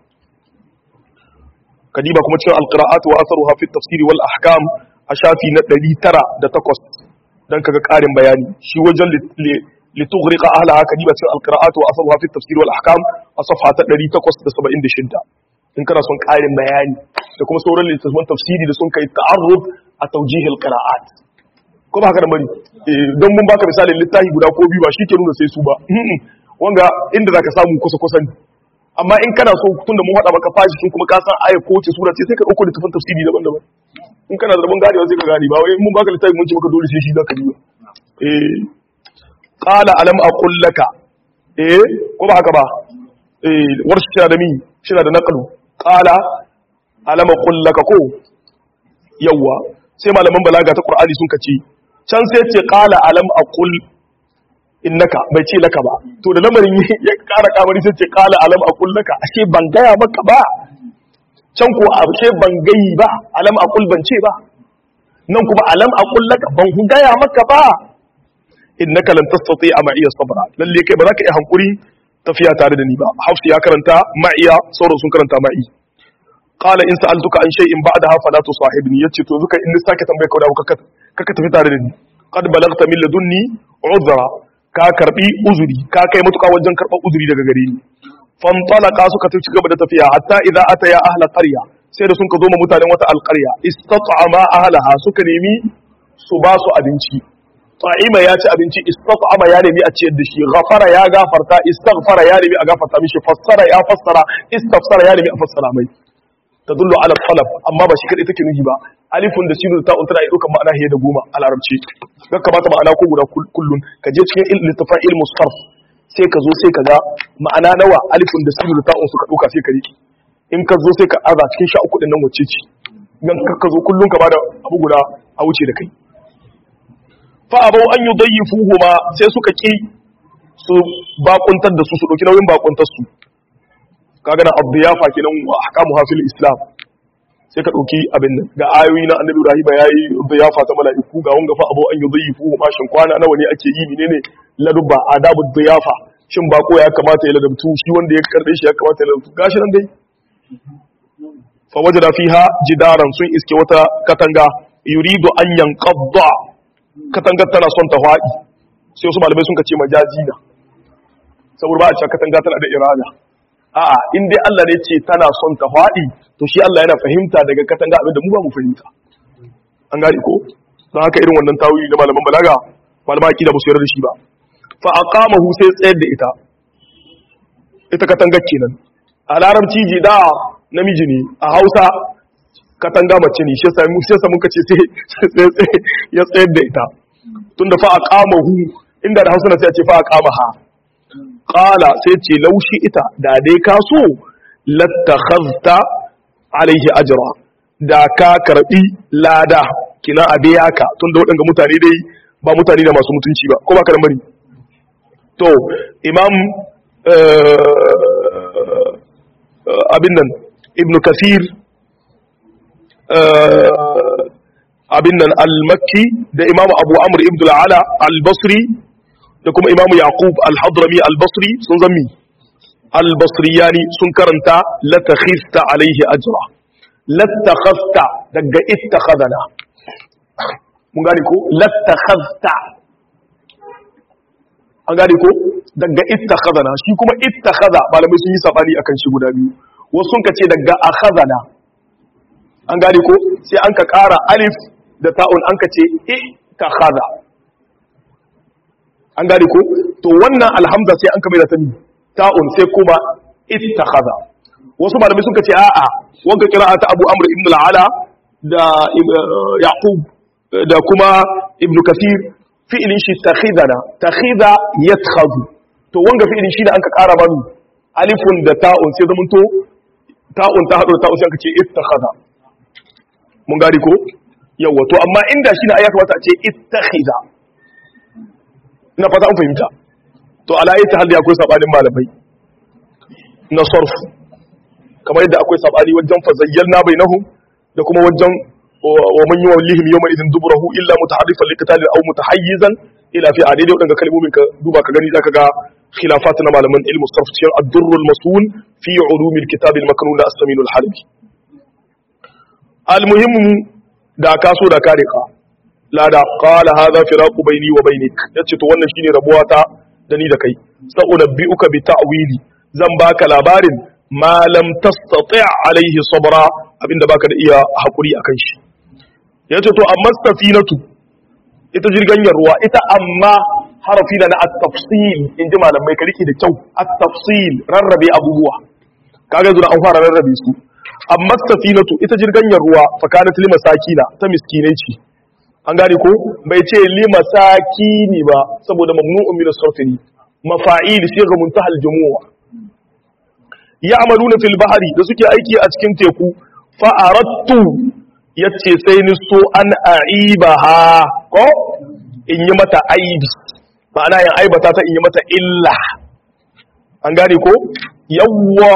kadiba kuma cikin alqira'at wa atharuha fi tafsiri wal ahkam a shafi na 908 dan kaga karin bayani shi wajen litughriqa ahlaha kadiba cikin alqira'at wa atharuha fi tafsiri wal ahkam a safha ta 876 in kana son karin bayani da kuma sauran littattafan tafsiri da sun kai ta'arruf a taujihil qira'at ko ba haka da bari don mun baka misalin littafi guda ko biyu ba shi ke nuna sai su ba wanga inda zaka samu kusa kusa ne amma in kana so tunda mun hada maka fashi sun kuma ka san aya ko ce sura ce sai ka dauko littafin tafsiri daban-daban in kana da rabon ganewa sai ka gane ba wai mun baka littafi mun ce maka dole sai shi zaka duba eh qala alam aqul laka eh ko ba haka ba eh warshi da mi shi da naqlu qala alam aqul laka ko yawa sai malaman balaga ta qur'ani sun kace can sai ce qala alam aqul innaka bai ce laka ba to da lamarin ya kara kamari sai ce qala alam aqul laka ashe ban gaya maka ba can ko ashe ban gayi ba alam aqul ban ce ba nan kuma alam aqul laka ban hu gaya maka ba innaka lan tastati'a ma iya sabra lalle kai ba za ka iya hankuri tafiya tare da ni ba hafsi ya karanta ma'iya sauran sun karanta ma'i qala in sa'altuka an shay'in ba'daha fala tusahibni yace to zuka in sake tambaye ka da kaka kaka tafi tare da ni qad balagta min ladunni uzra ka karbi uzuri ka kai mutuka wajen karbar uzuri daga gare ni fantalaka suka tafi gaba da tafiya hatta idza ataya ahla qarya sai da sun ka zo ma mutanen wata alqarya istat'ama ahlaha suka nemi su ba su abinci ta'ima ya ci abinci istat'ama ya nemi a ciyar da shi ghafara ya gafarta istaghfara ya nemi a gafarta mishi fassara ya fassara istafsara ya nemi a fassara mai tadullu ala talab amma ba shi kadai take nuhi ba alifun da sinu ta untana ido kan ma'ana da goma a larabci ga kamata ma'ana ko guda kullun ka je cikin littafin ilmu sarf sai ka zo sai ka ga ma'ana nawa alifun da sinu ta suka dauka sai ka riki in ka zo sai ka aza cikin sha uku din nan wacce ce dan ka zo kullun ka bada abu guda a wuce da kai fa abau an yudayyifuhuma sai suka ki su bakuntar da su su dauki nauyin bakuntar su kaga na abdiyafa kenan wa ahkamu hafil islam sai ka ɗauki abin nan ga ayoyi na annabi ibrahim ya yi ziyafa ta mala'iku ga wanga fa abu an yi ziyifu mashin kwana nawa ne ake yi menene ladubba adabu ziyafa shin bako ya kamata ya ladabtu shi wanda ya karbe shi ya kamata ya ladabtu gashi nan dai fa wajada fiha jidaran sun iske wata katanga yuridu an yanqadda katangar tana son ta faɗi sai wasu malamai sun kace majazi na saboda ba a cewa katanga tana da irada a'a in dai Allah ne ce tana son ta faɗi to shi Allah yana fahimta daga katanga abin da mu ba mu fahimta an gane ko don haka irin wannan tawili na malaman balaga malaman akida ba su yarda da shi ba fa aqamahu sai tsayar da ita ita katangar kenan a larabci jida namiji ne a Hausa katanga mace ne shi yasa mu shi yasa muka ce sai ya tsayar da ita tunda fa aqamahu inda da Hausa na sai a ce fa aqamaha qala sai ce laushi ita da dai ka so lattakhazta alaihi ajra da ka karbi lada kina a biya ka tunda waɗanda mutane dai ba mutane da masu mutunci ba ko ba ka da mari to imam abin nan ibn kasir abin nan al-makki da imam abu amr ibn al-ala al-basri da kuma imam yaqub al-hadrami al-basri sun zammi al-basriyani sun karanta latakhista alaihi ajra latakhasta daga ittakhadana mun gane ko latakhasta an gane ko daga ittakhadana shi kuma ittakhadha malamai sun yi sabani akan shi guda biyu wasu sun kace daga akhadana an gane ko sai an ka ƙara alif da ta'un an ka ce ittakhadha an gane ko to wannan alhamza sai an ka mai da tani ta'un sai kuma ittakhadha wasu malamai sun kace a'a wanda qira'ata Abu Amr ibn al-Ala da Yaqub da kuma Ibn Kathir fi'ilin shi takhidana takhida yattakhadhu to wanga fi'ilin shi da an ka ƙara mami alifun da ta'un sai zamanto ta'un ta haɗo ta'un sai aka ce ittakhadha mun gari ko yawa to amma inda shi na ya kamata a ce ittakhidha ina fata an fahimta to ala ayi hal akwai sabanin malamai na sarf kamar yadda akwai sabani wajen fazayyalna bainahum da kuma wajen wa man yuwallihim yawma idin duburahu illa mutaharrifan liqitalin aw mutahayyizan ila fi adai wadanda kalmomin ka duba ka gani zaka ga khilafat na malaman ilmu sarf cikin ad-durr al-masul fi ulum al-kitab al-maknun as-samin al-halabi al-muhim da ka so da kare ka la da qala hadha firaqu bayni wa baynik yace to wannan shine rabuwa ta da ni da kai sa'unabbi'uka bi ta'wili zan baka labarin ma lam tastati' alaihi sabra abinda baka da iya hakuri akan shi yace to amma safinatu ita jirganyar ruwa ita amma harafi da na at-tafsil inji malamai ka rike da kyau at-tafsil rarrabe abubuwa kaga zuwa an fara rarrabe su amma safinatu ita jirganyar ruwa fa kanat limasakina ta miskinai ce an gane ko bai ce limasakini ba saboda mamnu'un min as-sarfi mafa'il sai ga muntahal jumu'a ya'maluna fil bahri da suke aiki a cikin teku fa aradtu yace sai ni so an aibaha ko in yi mata aibi ma'ana yin aibata ta in yi mata illa an gane ko yawwa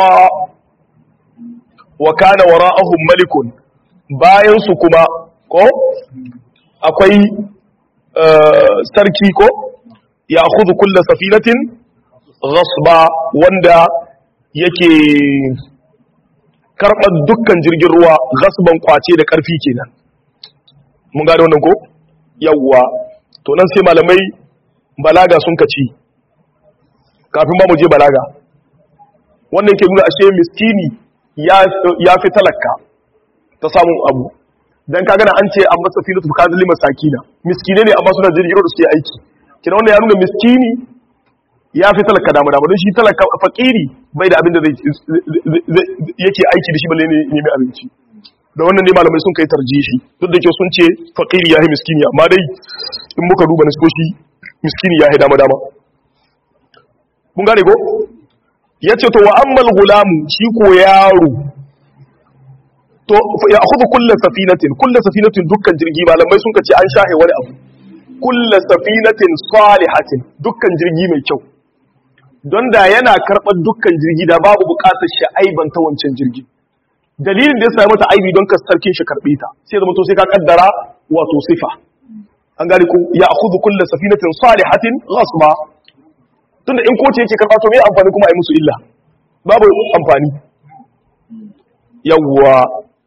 wa kana wara'ahum malikun bayan su kuma ko akwai sarki ko ya khudhu kulla safinatin ghasba wanda yake karɓar dukkan jirgin ruwa gasban kwace da ƙarfi kenan mun gane wannan ko yawwa to nan sai malamai balaga sun kaci kafin ba mu je balaga wannan ke nuna ashe miskini ya fi talaka ta samun abu dan ka gana an ce an masa filatu ka zali masakina miskine ne amma suna jirgin da suke aiki kina wannan ya nuna miskini ya fi talaka dama dama don shi talaka fakiri bai da abin da yake aiki da shi balle ne nemi abinci da wannan ne malamai sun kai tarjihi duk da ke sun ce fakiri ya yi miskini amma dai in muka duba nasoshi miskini ya yi dama dama mun gane ko ya ce to wa ammal gulamu shi ko yaro to ya akhudhu kullu safinatin kullu safinatin dukkan jirgi malamai sun kace an shahe wani abu kullu safinatin salihatin dukkan jirgi mai kyau don da yana karɓar dukkan jirgi da babu buƙatar sha'aiban ta wancan jirgi dalilin da ya sami mata aibi don ka sarkin shi karbe ta sai zama to sai ka kaddara wato sifa an gane ku ya akhudhu kullu safinatin salihatin ghasba tunda in koce yake karba to me amfani kuma ai musu illa babu amfani yawwa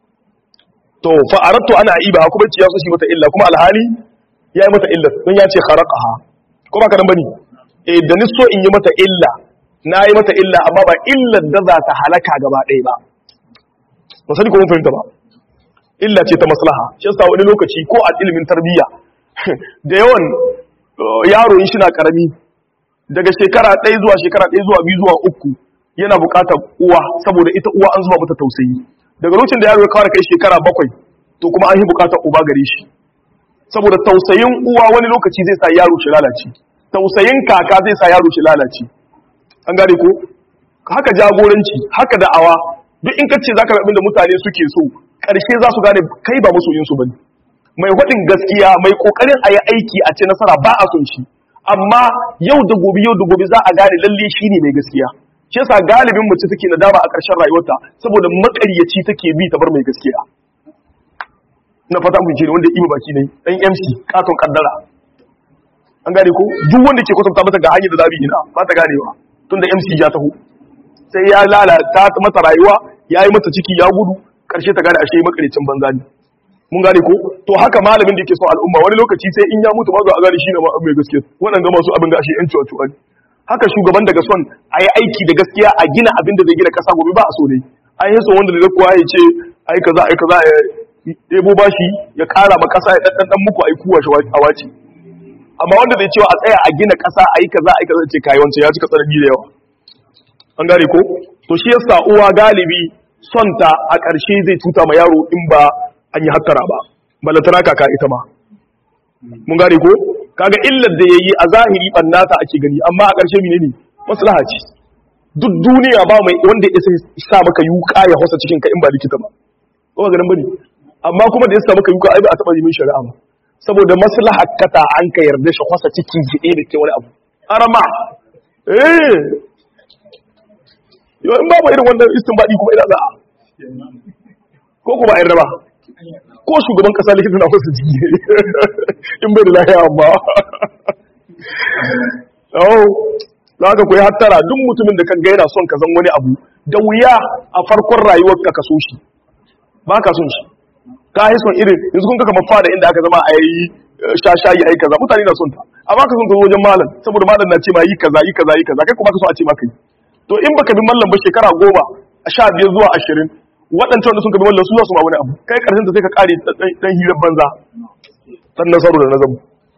to fa aradtu ana aiba kuma ci ya so shi mata illa kuma alhali ya yi mata illa don ya ce kharaqaha ko ba ka dan bane eh da ni so in yi mata illa na yi mata illa amma ba illar da za ta halaka gaba ɗaya ba ba sani ko mun fahimta ba illa ce ta maslaha shi yasa wani lokaci ko a ilimin tarbiyya da yawan yaro in shi na karami daga shekara ɗaya zuwa shekara ɗaya zuwa biyu zuwa uku yana buƙatar uwa saboda ita uwa an zuba mata tausayi daga lokacin da yaro ya kawar kai shekara bakwai to kuma an yi buƙatar uba gare shi saboda tausayin uwa wani lokaci zai sa yaro shi lalace tausayin kaka zai sa yaro shi lalace an gane ko haka jagoranci haka da'awa duk in kace zaka ga da mutane suke so karshe za su gane kai ba masoyin su bane mai hudin gaskiya mai kokarin ayi aiki a ce nasara ba a son shi amma yau da gobe yau da gobe za a gane lalle shine mai gaskiya shi yasa galibin mace take nadama a ƙarshen rayuwarta saboda makaryaci take bi ta bar mai gaskiya na fata mun ce ne wanda ibi baki ne dan MC katon kaddara an gane ko duk wanda ke kwatanta mata ga hanyar da zabi ina ba ta ganewa tunda MC ya taho sai ya lalata mata rayuwa ya yi mata ciki ya gudu karshe ta gane ashe makarecin banza ne mun gane ko to haka malamin da yake son al'umma wani lokaci sai in ya mutu ma zo a gane shi ne mai gaskiya wannan ga masu abin da ashe yan cuwa ne haka shugaban daga son a yi aiki da gaskiya a gina abin da zai gina kasa gobe ba a so ne an yi so wanda da kuwa ya ce ai kaza ai kaza ya ɗebo bashi ya ƙara ma kasa ya ɗanɗan muku ai kuwa shi a wace amma wanda zai cewa a tsaya a gina kasa a yi kaza a yi kaza ce kayi wancan ya cika tsanani da yawa an gane ko to shi yasa uwa galibi son ta a ƙarshe zai tuta ma yaro in ba an yi hattara ba balantana kaka ita ma mun gane ko kaga illar da yayi a zahiri bannata ake gani amma a ƙarshe menene maslaha ce duk duniya ba mai wanda ya sa maka yuka ya hosa cikin ka in ba likita ba ko ga ganin bane amma kuma da ya sa maka yuka ai ba a taba yi min shari'a ba saboda maslaha kata an ka yarda shi hosa cikin jide da ke wani abu arama eh yo in babu irin wannan istinbadi kuma ina za ko kuma a yarda ba ko shugaban kasa likita na wasu jiki in bai da lahiya amma oh za ka koyi hattara duk mutumin da kan gaina son ka zan wani abu da wuya a farkon rayuwar ka kaso shi ba ka son shi ka yi son irin yanzu kun kaka mafa da inda aka zama a yi shashayi a yi kaza mutane na son ta amma ka son ka zo wajen malam saboda malam na ce ma yi kaza yi kaza yi kaza kai kuma ka so a ce maka yi to in baka bi mallam ba shekara goma a sha biyar zuwa ashirin waɗancan da sun kabi wallan su za su ma wani abu kai ƙarshen ta sai ka ƙare ɗan hirar banza ɗan nasaru da nazamu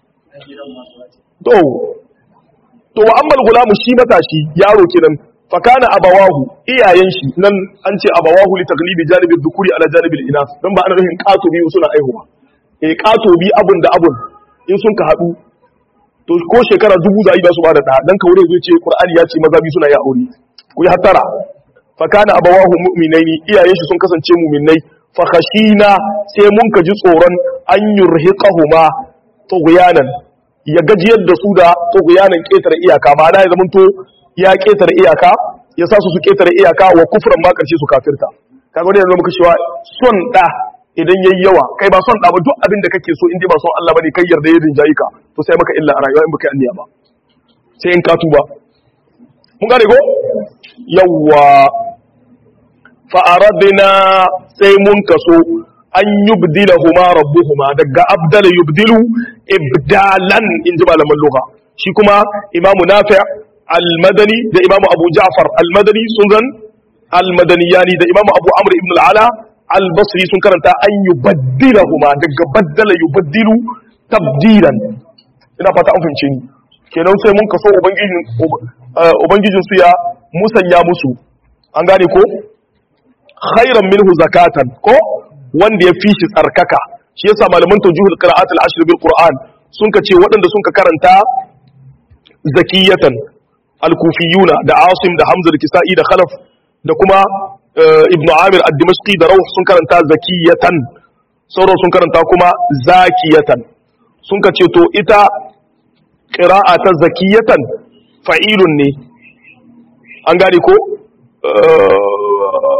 to to wa ammal gulamu shi matashi yaro kenan fa kana abawahu iyayen shi nan an ce abawahu li taglibi janibi dhukuri ala janibi inas dan ba ana nufin ƙato biyu suna aihuwa eh ƙato bi abun da abun in sun ka haɗu to ko shekara dubu da yi ba su ba da ɗa dan kaure zai ce qur'ani ya ce maza biyu suna yi aure ku yi hattara fakana abawahu mu'minaini iyayen shi sun kasance mu'minai fa khashina sai mun ka ji tsoron an yurhiqahuma tughyanan ya gajiyar da su da tughyanan ketare iyaka ma'ana ya zamanto ya ketare iyaka ya sa su su ketare iyaka wa kufran ma karshe su kafirta kaga wani yanzu muka cewa son da idan yayi yawa kai ba son da ba duk abin da kake so in dai ba son Allah bane kai yarda ya rinjayi ka to sai maka illa a rayuwa in baka yi anniya ba sai in ka tuba mun gane ko yawwa fa'aradina sai mun kaso an yubdila huma rabbuhuma daga abdala yubdilu ibdalan in ji malaman lugha shi kuma imamu nafi al-madani da imamu abu ja'far al-madani sun zan al-madaniyani da imamu abu amr ibn al-ala al-basri sun karanta an yubaddila huma daga baddala yubaddilu tabdilan ina fata an fahimce ni kenan sai mun kaso ubangijin su ya musanya musu an gane ko khairan minhu zakatan ko wanda ya fi shi tsarkaka shi yasa malaman tawjihul qira'at al-ashr bil qur'an sun ka ce waɗanda sun ka karanta zakiyatan al-kufiyuna da asim da hamza da kisa'i da khalaf da kuma ibn amir ad-dimashqi da rawh sun karanta zakiyatan sauran sun karanta kuma zakiyatan sun ka ce to ita qira'a ta zakiyatan fa'ilun ne an gane ko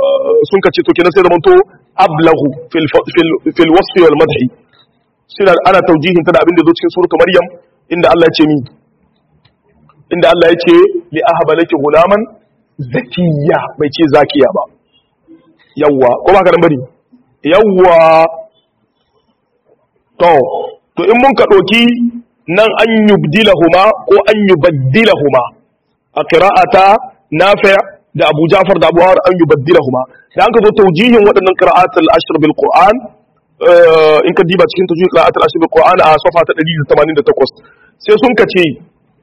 sun kace to kenan sai zaman to ablahu fil fil fil wasf wal madhi suna ana taujihin ta da abin da zo cikin suratu maryam inda Allah ya ce mi inda Allah ya ce li ahaba laki gulaman zakiya bai ce zakiya ba yawwa ko ba ka nan bari yawwa to to in mun ka doki nan an yubdilahuma ko an yubaddilahuma a qira'ata nafi' da Abu Ja'far da Abu Hawar an yubaddilahuma da an ka zo taujihin waɗannan qira'atul ashr bil Qur'an in ka diba cikin taujihin qira'atul ashr bil Qur'an a safa ta 188 sai sun ka ce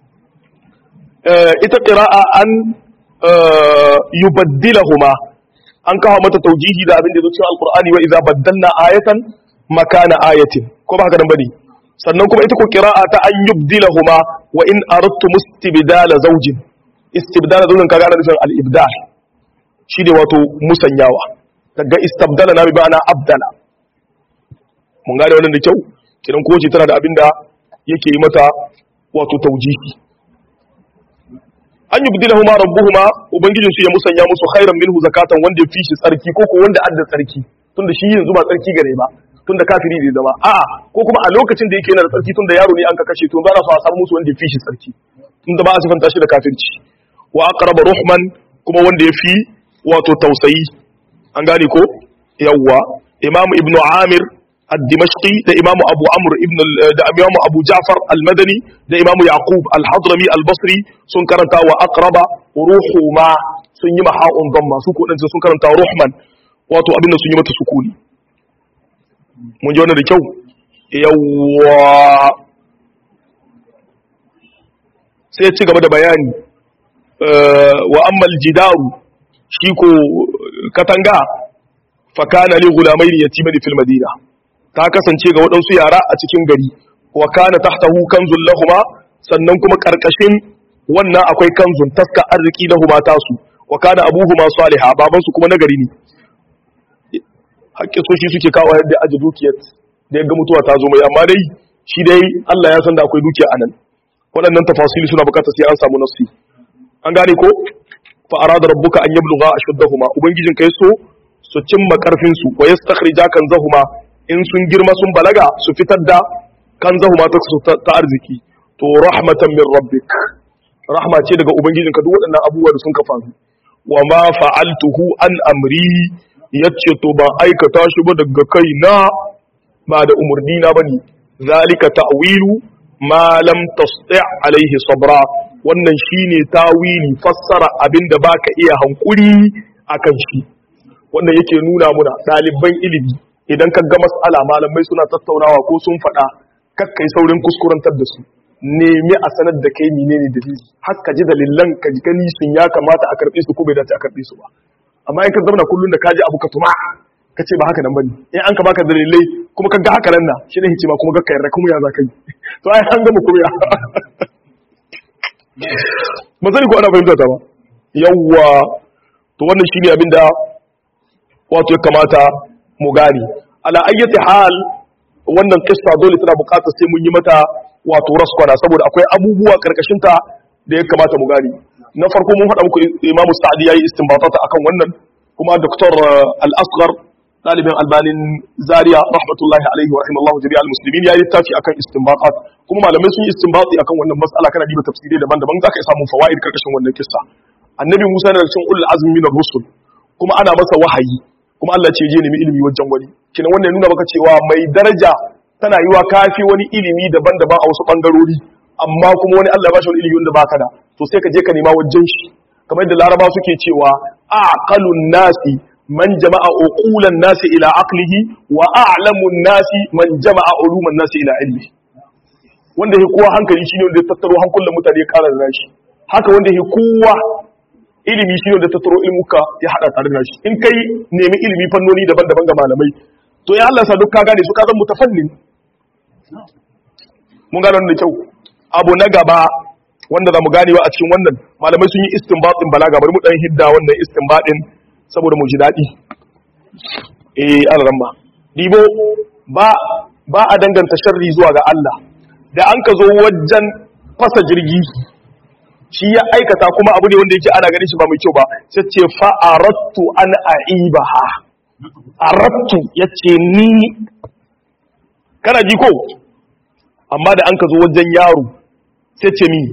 ita qira'a an yubaddilahuma an kawo mata taujihi da abin da zo cikin alqur'ani wa idza baddalna ayatan makana ayatin ko ba haka nan bane sannan kuma ita ko qira'a ta an yubdilahuma wa in aradtum istibdala zawjin istibdala zawjin kaga ana nufin al-ibdal shi ne wato musanyawa daga istabdala na bi ba'ana abdala mun gane wannan da kyau kidan ko ce tana da abinda yake yi mata wato taujihi an yubdilahuma rabbuhuma ubangijin su ya musanya musu khairan minhu zakatan wanda ya fi shi tsarki ko ko wanda adda tsarki tunda shi yanzu ba tsarki gare ba tunda kafiri ne zama a'a ko kuma a lokacin da yake yana da tsarki tunda yaro ne an ka kashe to ba za su a samu musu wanda ya fi shi tsarki tunda ba a sifanta shi da kafirci wa aqraba ruhman kuma wanda ya fi wato tausayi an gane ko yawwa imamu ibnu amir الدمشقي ده إمام أبو عمرو ابن ده إمام أبو جعفر المدني ده إمام يعقوب الحضرمي البصري سن كرنتا وأقرب روحهما سن يما حاء ضمة سكون أنت سن كرنتا روحمن واتو أبن سن يما تسكوني mun ji wannan da kyau yawwa sai ya ci gaba da bayani wa ammal jidaru shi ko katanga fakana li gulamai yatimani fil madina ta kasance ga waɗansu yara a cikin gari wa kana tahtahu kanzun lahuma sannan kuma karkashin wannan akwai kanzun taska arziki lahuma tasu wa kana abuhuma salihah babansu kuma nagari ne hakkin so shi suke kawo yadda aji dukiyar da ya ga mutuwa ta zo mai amma dai shi dai Allah ya san da akwai dukiya anan waɗannan tafasili suna bukatar sai an samu nafsi an gane ko fa arada rabbuka an yablugha ashuddahuma ubangijin kai so su cimma karfin su wa yastakhrija kanzahuma in sun girma sun balaga su fitar da kanzahuma ta su ta arziki to rahmatan min rabbik rahma ce daga ubangijinka duk waɗannan abubuwa da sun ka faru wa ma fa'altuhu an amri yace to ba aikata shi ba daga kaina ba da umurni na bane zalika ta'wilu ma lam tasti' alaihi sabra wannan shine tawili fassara abinda baka iya hankuri akan shi wannan yake nuna muna ɗaliban ilimi idan ka ga mas'ala malamai suna tattaunawa ko sun faɗa kakkai saurin kuskurantar da su nemi a sanar da kai menene dalili har ka ji dalilan ka ji gani sun ya kamata a karɓe su ko bai dace a karɓe su ba amma in ka zama kullun da ka ji abu ka tuma ka ce ba haka nan bane in an ka baka dalilai kuma ka ga haka nan na shi ne hikima kuma ga ka yarda kuma ya za ka yi to ai an gama kuma ya ba sani ko ana fahimta ta ba yawwa to wannan shine abin da wato ya kamata mu gane ala ayyati hal wannan kissa dole tana buƙatar sai mun yi mata wato raskwana saboda akwai abubuwa karkashin ta da ya kamata mu gane na farko mun faɗa muku imamu sa'adi yayi istinbatata akan wannan kuma doktor al-asghar dalibin albanin zaria rahmatullahi alaihi wa rahimallahu jami'al muslimin yayi littafi akan istinbatat kuma malamai sun yi istinbati akan wannan mas'ala kana diba tafsirai daban-daban zaka samu fawaid karkashin wannan kissa annabi Musa da cikin ulul azmi min rusul kuma ana masa wahayi kuma Allah ce je nemi ilimi wajen wani kina wannan nuna maka cewa mai daraja tana yiwa kafi wani ilimi daban-daban a wasu bangarori amma kuma wani Allah ba shi wani ilimi wanda baka da to sai ka je ka nema wajen shi kamar yadda laraba suke cewa aqalun nasi man jama'a uqulan nasi ila aqlihi wa a'lamun nasi man jama'a uluman nasi ila ilmi wanda yake kowa hankali shine wanda ya tattaro hankulan mutane ya ƙara da shi haka wanda yake kowa ilimi shine wanda ya tattaro ilmuka ya hada tare da shi in kai nemi ilimi fannoni daban-daban ga malamai to ya Allah sa duk ka gane su ka zan mutafallin mun gane wannan da kyau abu na gaba wanda za mu ganewa a cikin wannan malamai sun yi istinbatin balaga bari mu dan hidda wannan istinbatin saboda mu ji daɗi eh an ramma dibo ba ba a danganta sharri zuwa ga Allah da an ka zo wajen fasa jirgi shi ya aikata kuma abu ne wanda yake ana ganin shi ba mai kyau ba sai ce fa aradtu an aibaha aradtu yace ni kana ji ko amma da an ka zo wajen yaro sai ce mi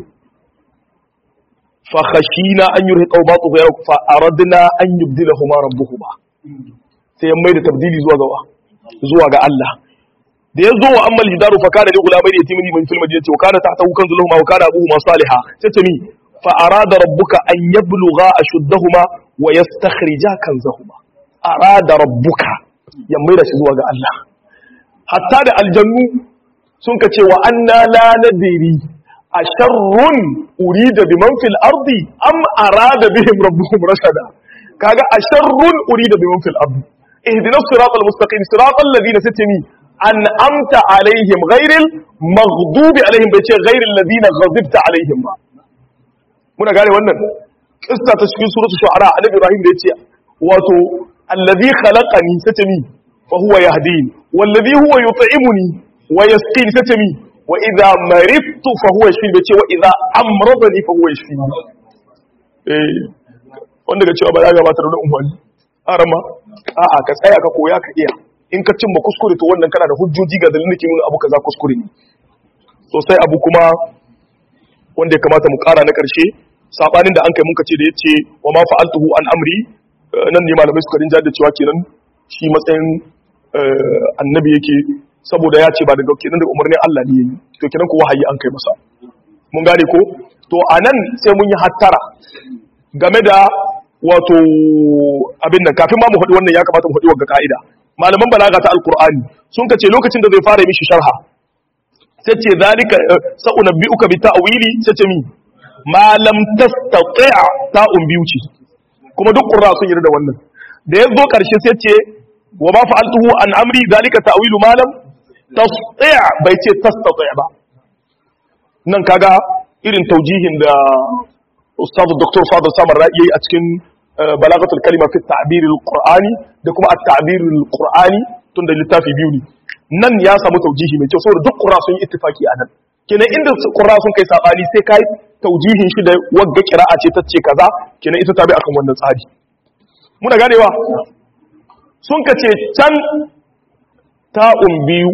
fa khashina an yurhiqa ba tu ya fa aradna an yubdilahuma rabbuhuma sai ya maida tabdili zuwa ga zuwa ga Allah da ya zo wa ammal jidaru fa kana li gulamai da yatimini min fil madinati wa kana tahtahu kanzu lahum wa kana abuhuma salihah sai ce mi fa arada rabbuka an yablugha ashuddahuma wa yastakhrija kanzahuma arada rabbuka ya maida shi zuwa ga Allah hatta da aljannu sun ka ce wa anna la nadiri a sharrun urida biman fil ardi am arada bihim rabbuhum rashada kaga a sharrun urida biman fil ardi ihdina siratal mustaqim siratal ladina satami an amta alaihim ghairil maghdubi alaihim bai ce ghairil ladina ghadibta alaihim ba muna gane wannan kissa ta cikin suratul shu'ara annabi ibrahim da yace wato allazi khalaqani satami fa huwa yahdini wallazi huwa yut'imuni wa yasqini satami wa idza maridtu fa huwa yashfini bace wa idza amradani fa huwa yashfini eh wanda ga cewa ba za ga ba da umfani arama a'a ka tsaya ka koya ka iya in ka cimma kuskure to wannan kana da hujjoji ga dalilin ke nuna abu kaza kuskure ne sosai abu kuma wanda ya kamata mu kara na karshe sabanin da an kai mun ce da yace wa ma fa'altuhu an amri nan ne malamai suka rinja da cewa kenan shi matsayin annabi yake saboda ya ce ba daga kenan da umarnin Allah ne yayi to kenan ko wahayi an kai masa mun gane ko to anan sai mun yi hattara game da wato abin nan kafin ma mu faɗi wannan ya kamata mu faɗi wa ka'ida malaman balaga ta alqur'ani sun kace lokacin da zai fara mishi sharha sai ce zalika sa'unabbi'uka bi ta'wili sai ce mi ma lam tastati' ta'un biyu ce kuma duk qurra sun yarda da wannan da yazo karshe sai ce wa ma fa'altuhu an amri zalika ta'wilu ma lam tastati' bai ce tastati' ba nan kaga irin taujihin da ustaz dr fadl samar ra'i a cikin balagatul kalima fi ta'bir al-qur'ani da kuma at-ta'bir al-qur'ani tunda littafi biyu ne nan ya samu taujihi mai kyau saboda duk qur'a sun yi ittifaki a nan kenan inda qur'a sun kai sabani sai kai taujihin shi da wagga qira'a ce tace kaza kenan ita ta bi akan wannan tsari muna ganewa sun kace can ta'un biyu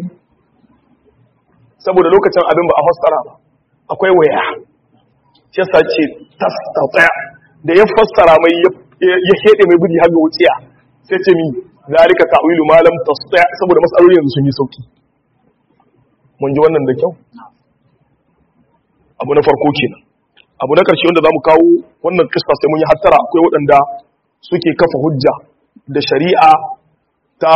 saboda lokacin abin ba a fassara ba akwai waya shi yasa ce tastata da ya fassara mai ya hede mai budi har ga wuciya sai ce mi zalika ta'wilu ma lam tastati saboda masalolin yanzu sun yi sauki mun ji wannan da kyau abu na farko kenan abu na karshe wanda zamu kawo wannan kissa sai mun yi hattara akwai waɗanda suke kafa hujja da shari'a ta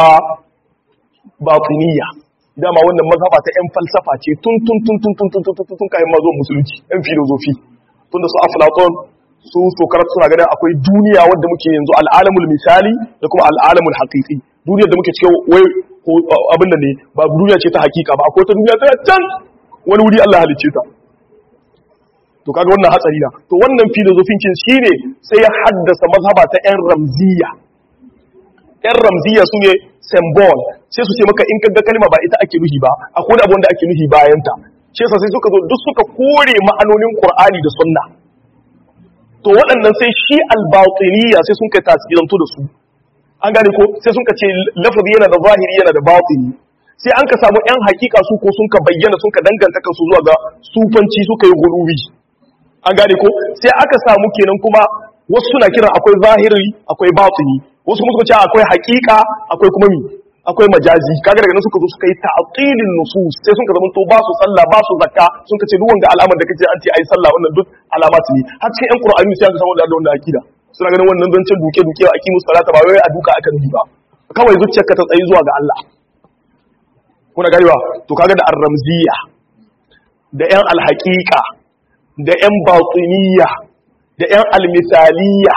batiniya dama wannan mazhaba ta yan falsafa ce tun tun tun tun tun tun tun tun tun kayan mazo musulunci yan filozofi tunda su aflaton su sokarar suna ganin akwai duniya wadda muke yanzu al'alamul misali da kuma al'alamul haqiqi duniyar da muke cikin wai abin da ne ba duniya ce ta hakika ba akwai ta duniya ta can wani wuri Allah halicce ta to kaga wannan hatsari na to wannan filozofin cin shine sai ya haddasa mazhaba ta yan ramziya yan ramziya su ne symbol sai su ce maka in kaga kalma ba ita ake nuhi ba akwai abu wanda ake nuhi bayan ta shi yasa sai suka zo duk suka kore ma'anonin Qur'ani da Sunna to waɗannan sai shi al-batiniya sai sun kai tasirantu da su an gane ko sai sun ka ce lafazi yana da zahiri yana da batini sai an ka samu yan hakika su ko sun ka bayyana sun ka danganta kansu zuwa ga sufanci suka yi gulubi an gane ko sai aka samu kenan kuma wasu suna kiran akwai zahiri akwai batini wasu kuma suka ce akwai hakika akwai kuma mi akwai majazi kaga daga nan suka zo suka yi ta'tilin nusus sai sun ka zama to ba su sallah ba su zakka sun ka ce duk wanda alamar da kace an ce ai sallah wannan duk alamat ne har cikin yan qur'ani sai aka samu da wannan akida suna ganin wannan zancen duke duke a kimu salata ba wai a duka aka nufi ba kawai zuciyarka ta tsayi zuwa ga Allah kuna ganewa to kaga da ar-ramziya da yan al-haqiqa da yan batiniya da yan al-misaliya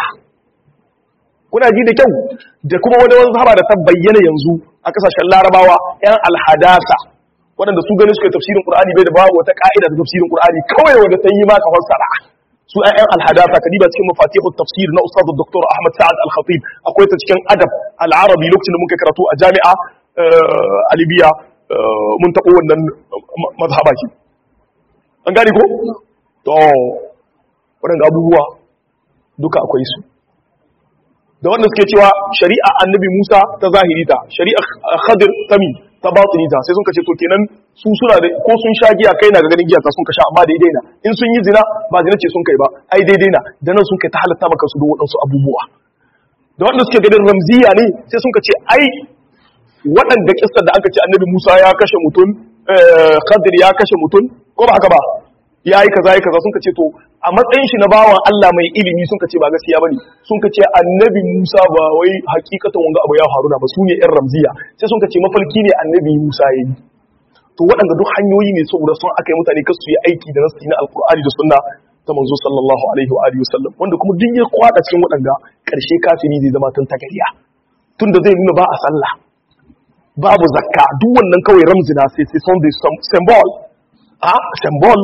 kuna ji da kyau da kuma wani wani sahaba da ta bayyana yanzu a kasashen larabawa yan alhadasa waɗanda su gani suka tafsirin qur'ani bai da babu wata ka'ida ta tafsirin qur'ani kawai wanda ta yi ma ka fassara su yan alhadasa kadiba cikin mafatihut tafsir na ustad dr ahmad sa'ad al-khatib akwai ta cikin adab al-arabi lokacin da muka karatu a jami'a a libya mun taɓo wannan mazhaba ki an gane ko to waɗanda abubuwa duka akwai su da wanda suke cewa shari'a annabi Musa ta zahiri ta shari'a Khadir tami ta batini ta sai sun kace to kenan su suna da ko sun sha giya kai na ga ganin giya ta sun kasha amma daidai na in sun yi zina ba zina ce sun kai ba ai daidai na da nan sun kai ta halatta maka su da waɗansu abubuwa da wanda suke ganin ramziya ne sai sun kace ai waɗanda kissar da aka ce annabi Musa ya kashe mutum Khadir ya kashe mutum ko ba haka ba ya yi kaza ya kaza sun ce to a matsayin shi na bawan Allah mai ilimi sun ce ba gaskiya bane sun ce annabi Musa ba wai hakikatan wanga abu ya faru na ba su ne yan ramziya sai sun ce mafalki ne annabi Musa yayi to waɗanda duk hanyoyi ne saboda sun aka yi mutane kasu yi aiki da nasu na alkur'ani da sunna ta manzo sallallahu alaihi wa alihi wasallam wanda kuma duk ya kwada cikin waɗanda ƙarshe kafiri zai zama tun tagariya tunda zai nuna ba a sallah babu zakka duk wannan kawai ramzina sai sai son da symbol a symbol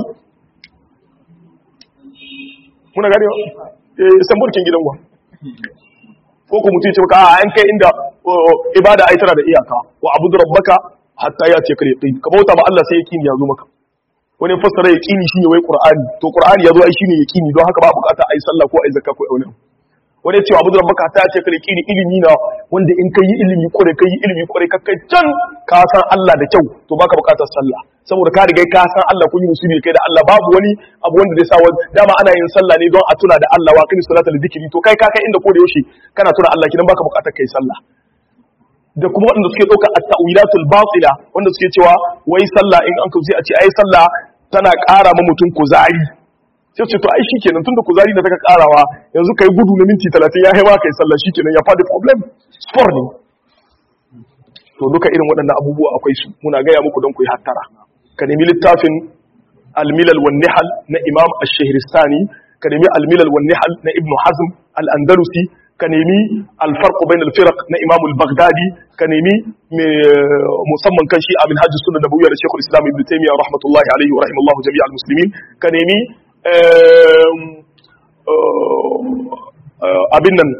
muna gane eh symbol kin gidan gwa ko ku mutum ce maka a an kai inda ibada ai tana da iyaka wa abudu rabbaka hatta ya ce kare ka bauta ma Allah sai yaqini ya zo maka wani fassara yaqini shine wai qur'ani to qur'ani ya zo ai shine yaqini don haka ba bukata ai sallah ko ai zakka ko ai wani wani ya ce abu da rabbaka hatta ya ce kare yaqini ilimi na wanda in kai ilimi kore kai ilimi kore ka kai can ka san Allah da kyau to baka bukatar sallah saboda ka riga ka san Allah kun yi musulmi kai da Allah babu wani abu wanda zai sa wani dama ana yin sallah ne don a tuna da Allah wa kini salata da zikiri to kai ka kai inda ko da yaushe kana tuna Allah kidan baka bukatar kai sallah da kuma waɗanda suke ɗauka at-ta'wilatul batila wanda suke cewa wai sallah in an kauce a ce ai sallah tana ƙara ma mutum kuzari sai ce to ai shikenan tunda kuzari da take ƙarawa yanzu kai gudu na minti 30 ya haifa kai sallah shikenan ya fadi problem sport ne to duka irin waɗannan abubuwa akwai su muna gaya muku don ku yi hattara ka nemi littafin al-milal wan nihal na imam ash-shahristani ka nemi al-milal wan nihal na ibn hazm al-andalusi ka nemi al-farq bain al-firq na imam al-baghdadi ka nemi musamman kan shi abin hajji sunna nabawiyya da shaykhul islam ibn taymiyyah rahmatullahi alayhi wa rahimallahu jami'al muslimin ka nemi abin nan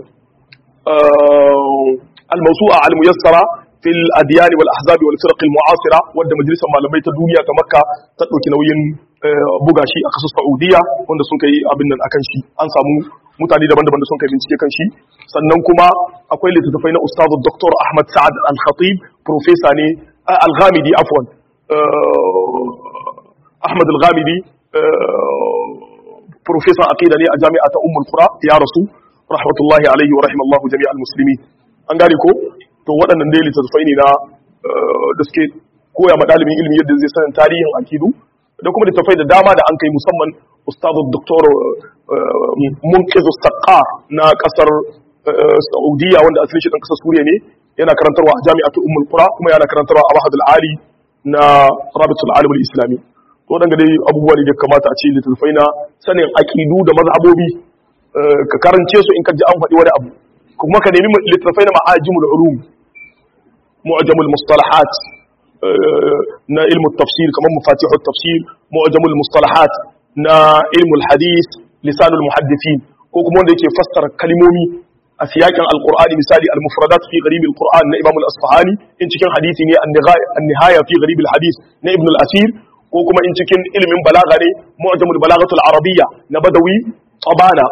al-mawsu'a al-muyassara في الأديان والأحزاب والفرق المعاصرة ود مجلس malamai ta duniya ta Makka ta ɗauki nauyin buga shi a kasar Saudiya wanda sun kai abin nan akan shi an samu mutane daban-daban da sun kai bincike kan shi sannan kuma akwai littattafai na Ustazu Dr. Ahmad Sa'ad Al-Khatib professor ne Al-Ghamidi afwan Ahmad Al-Ghamidi professor aqida ne a jami'a ta Ummul Qura ya rasu rahmatullahi alaihi wa rahimallahu jami'al muslimin an gane ko to waɗannan dai littattafai ne na da suke koya ma ɗalibin ilimi yadda zai sanin tarihin akidu da kuma littattafai da dama da an kai musamman ustazu doktor munkizu saqqar na ƙasar saudiya wanda asalin shi ɗan ƙasar suriya ne yana karantarwa a jami'atu ummul qura kuma yana karantarwa a mahadul ali na rabitul alim islami to waɗanda dai abubuwa ne da kamata a ce littattafai na sanin akidu da mazhabobi ka karance su in ka ji an faɗi wani abu kuma ka nemi littattafai na ma'ajimul ulum mu'jamul mustalahat na ilmu tafsir kamar mafatihut tafsir mu'jamul mustalahat na ilmul hadith lisanul muhaddithin ko kuma wanda yake fassara kalmomi a siyakin alqur'ani misali al-mufradat fi gharib al-qur'an na imam al-asfahani in cikin hadisi ne an-nihaya fi gharib al-hadith na ibn al-asir ko kuma in cikin ilmin balaga ne mu'jamul balagatul arabiyya na badawi tabana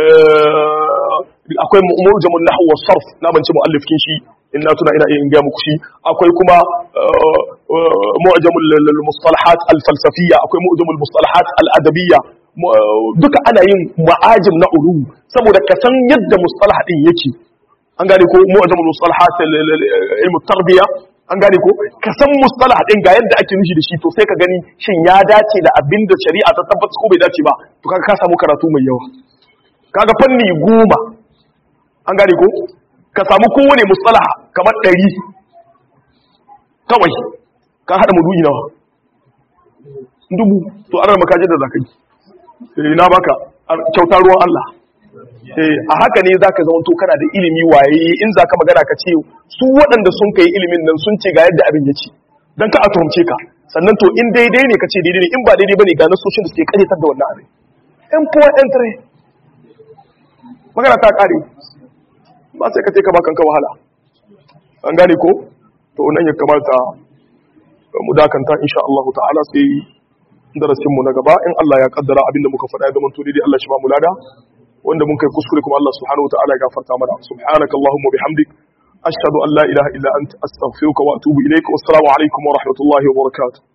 akwai mu'jamul nahw was sarf na ban ci muallifin shi in na tuna ina in ga muku shi akwai kuma mu'jamul mustalahat al falsafiyya akwai mu'jamul mustalahat al adabiyya duka ana yin ma'ajim na ulum saboda ka san yadda mustalah din yake an gane ko mu'jamul mustalahat ilmu tarbiya an gane ko ka san mustalah din ga yadda ake nushi da shi to sai ka gani shin ya dace da abin da shari'a ta tabbata ko bai dace ba to kaga ka samu karatu mai yawa kaga fanni goma an gane ko ka samu kowane mustalah kamar ɗari kawai ka haɗa mudu'i nawa dubu to ana makajin da zakai eh na baka kyauta ruwan Allah eh a haka ne zaka zama to kana da ilimi waye in zaka magana ka ce su waɗanda sun kai ilimin nan sun ce ga yadda abin yake dan ka a tuhumce ka sannan to in daidai ne ka ce daidai ne in ba daidai bane ga nasoshin da suke karyatar da wannan abin in puwa entre magana ta kare ba sai ka ce ka bakan ka wahala an gane ko to nan ya kamata mu dakanta insha Allah ta'ala sai darasin mu na gaba in Allah ya kaddara abinda muka faɗa ya zama to dai Allah shi ba mu lada wanda mun kai kuskure kuma Allah subhanahu wataala ya gafarta mana subhanaka allahumma bihamdik ashhadu an la ilaha illa anta astaghfiruka wa atubu ilaik wassalamu alaikum wa rahmatullahi wa barakatuh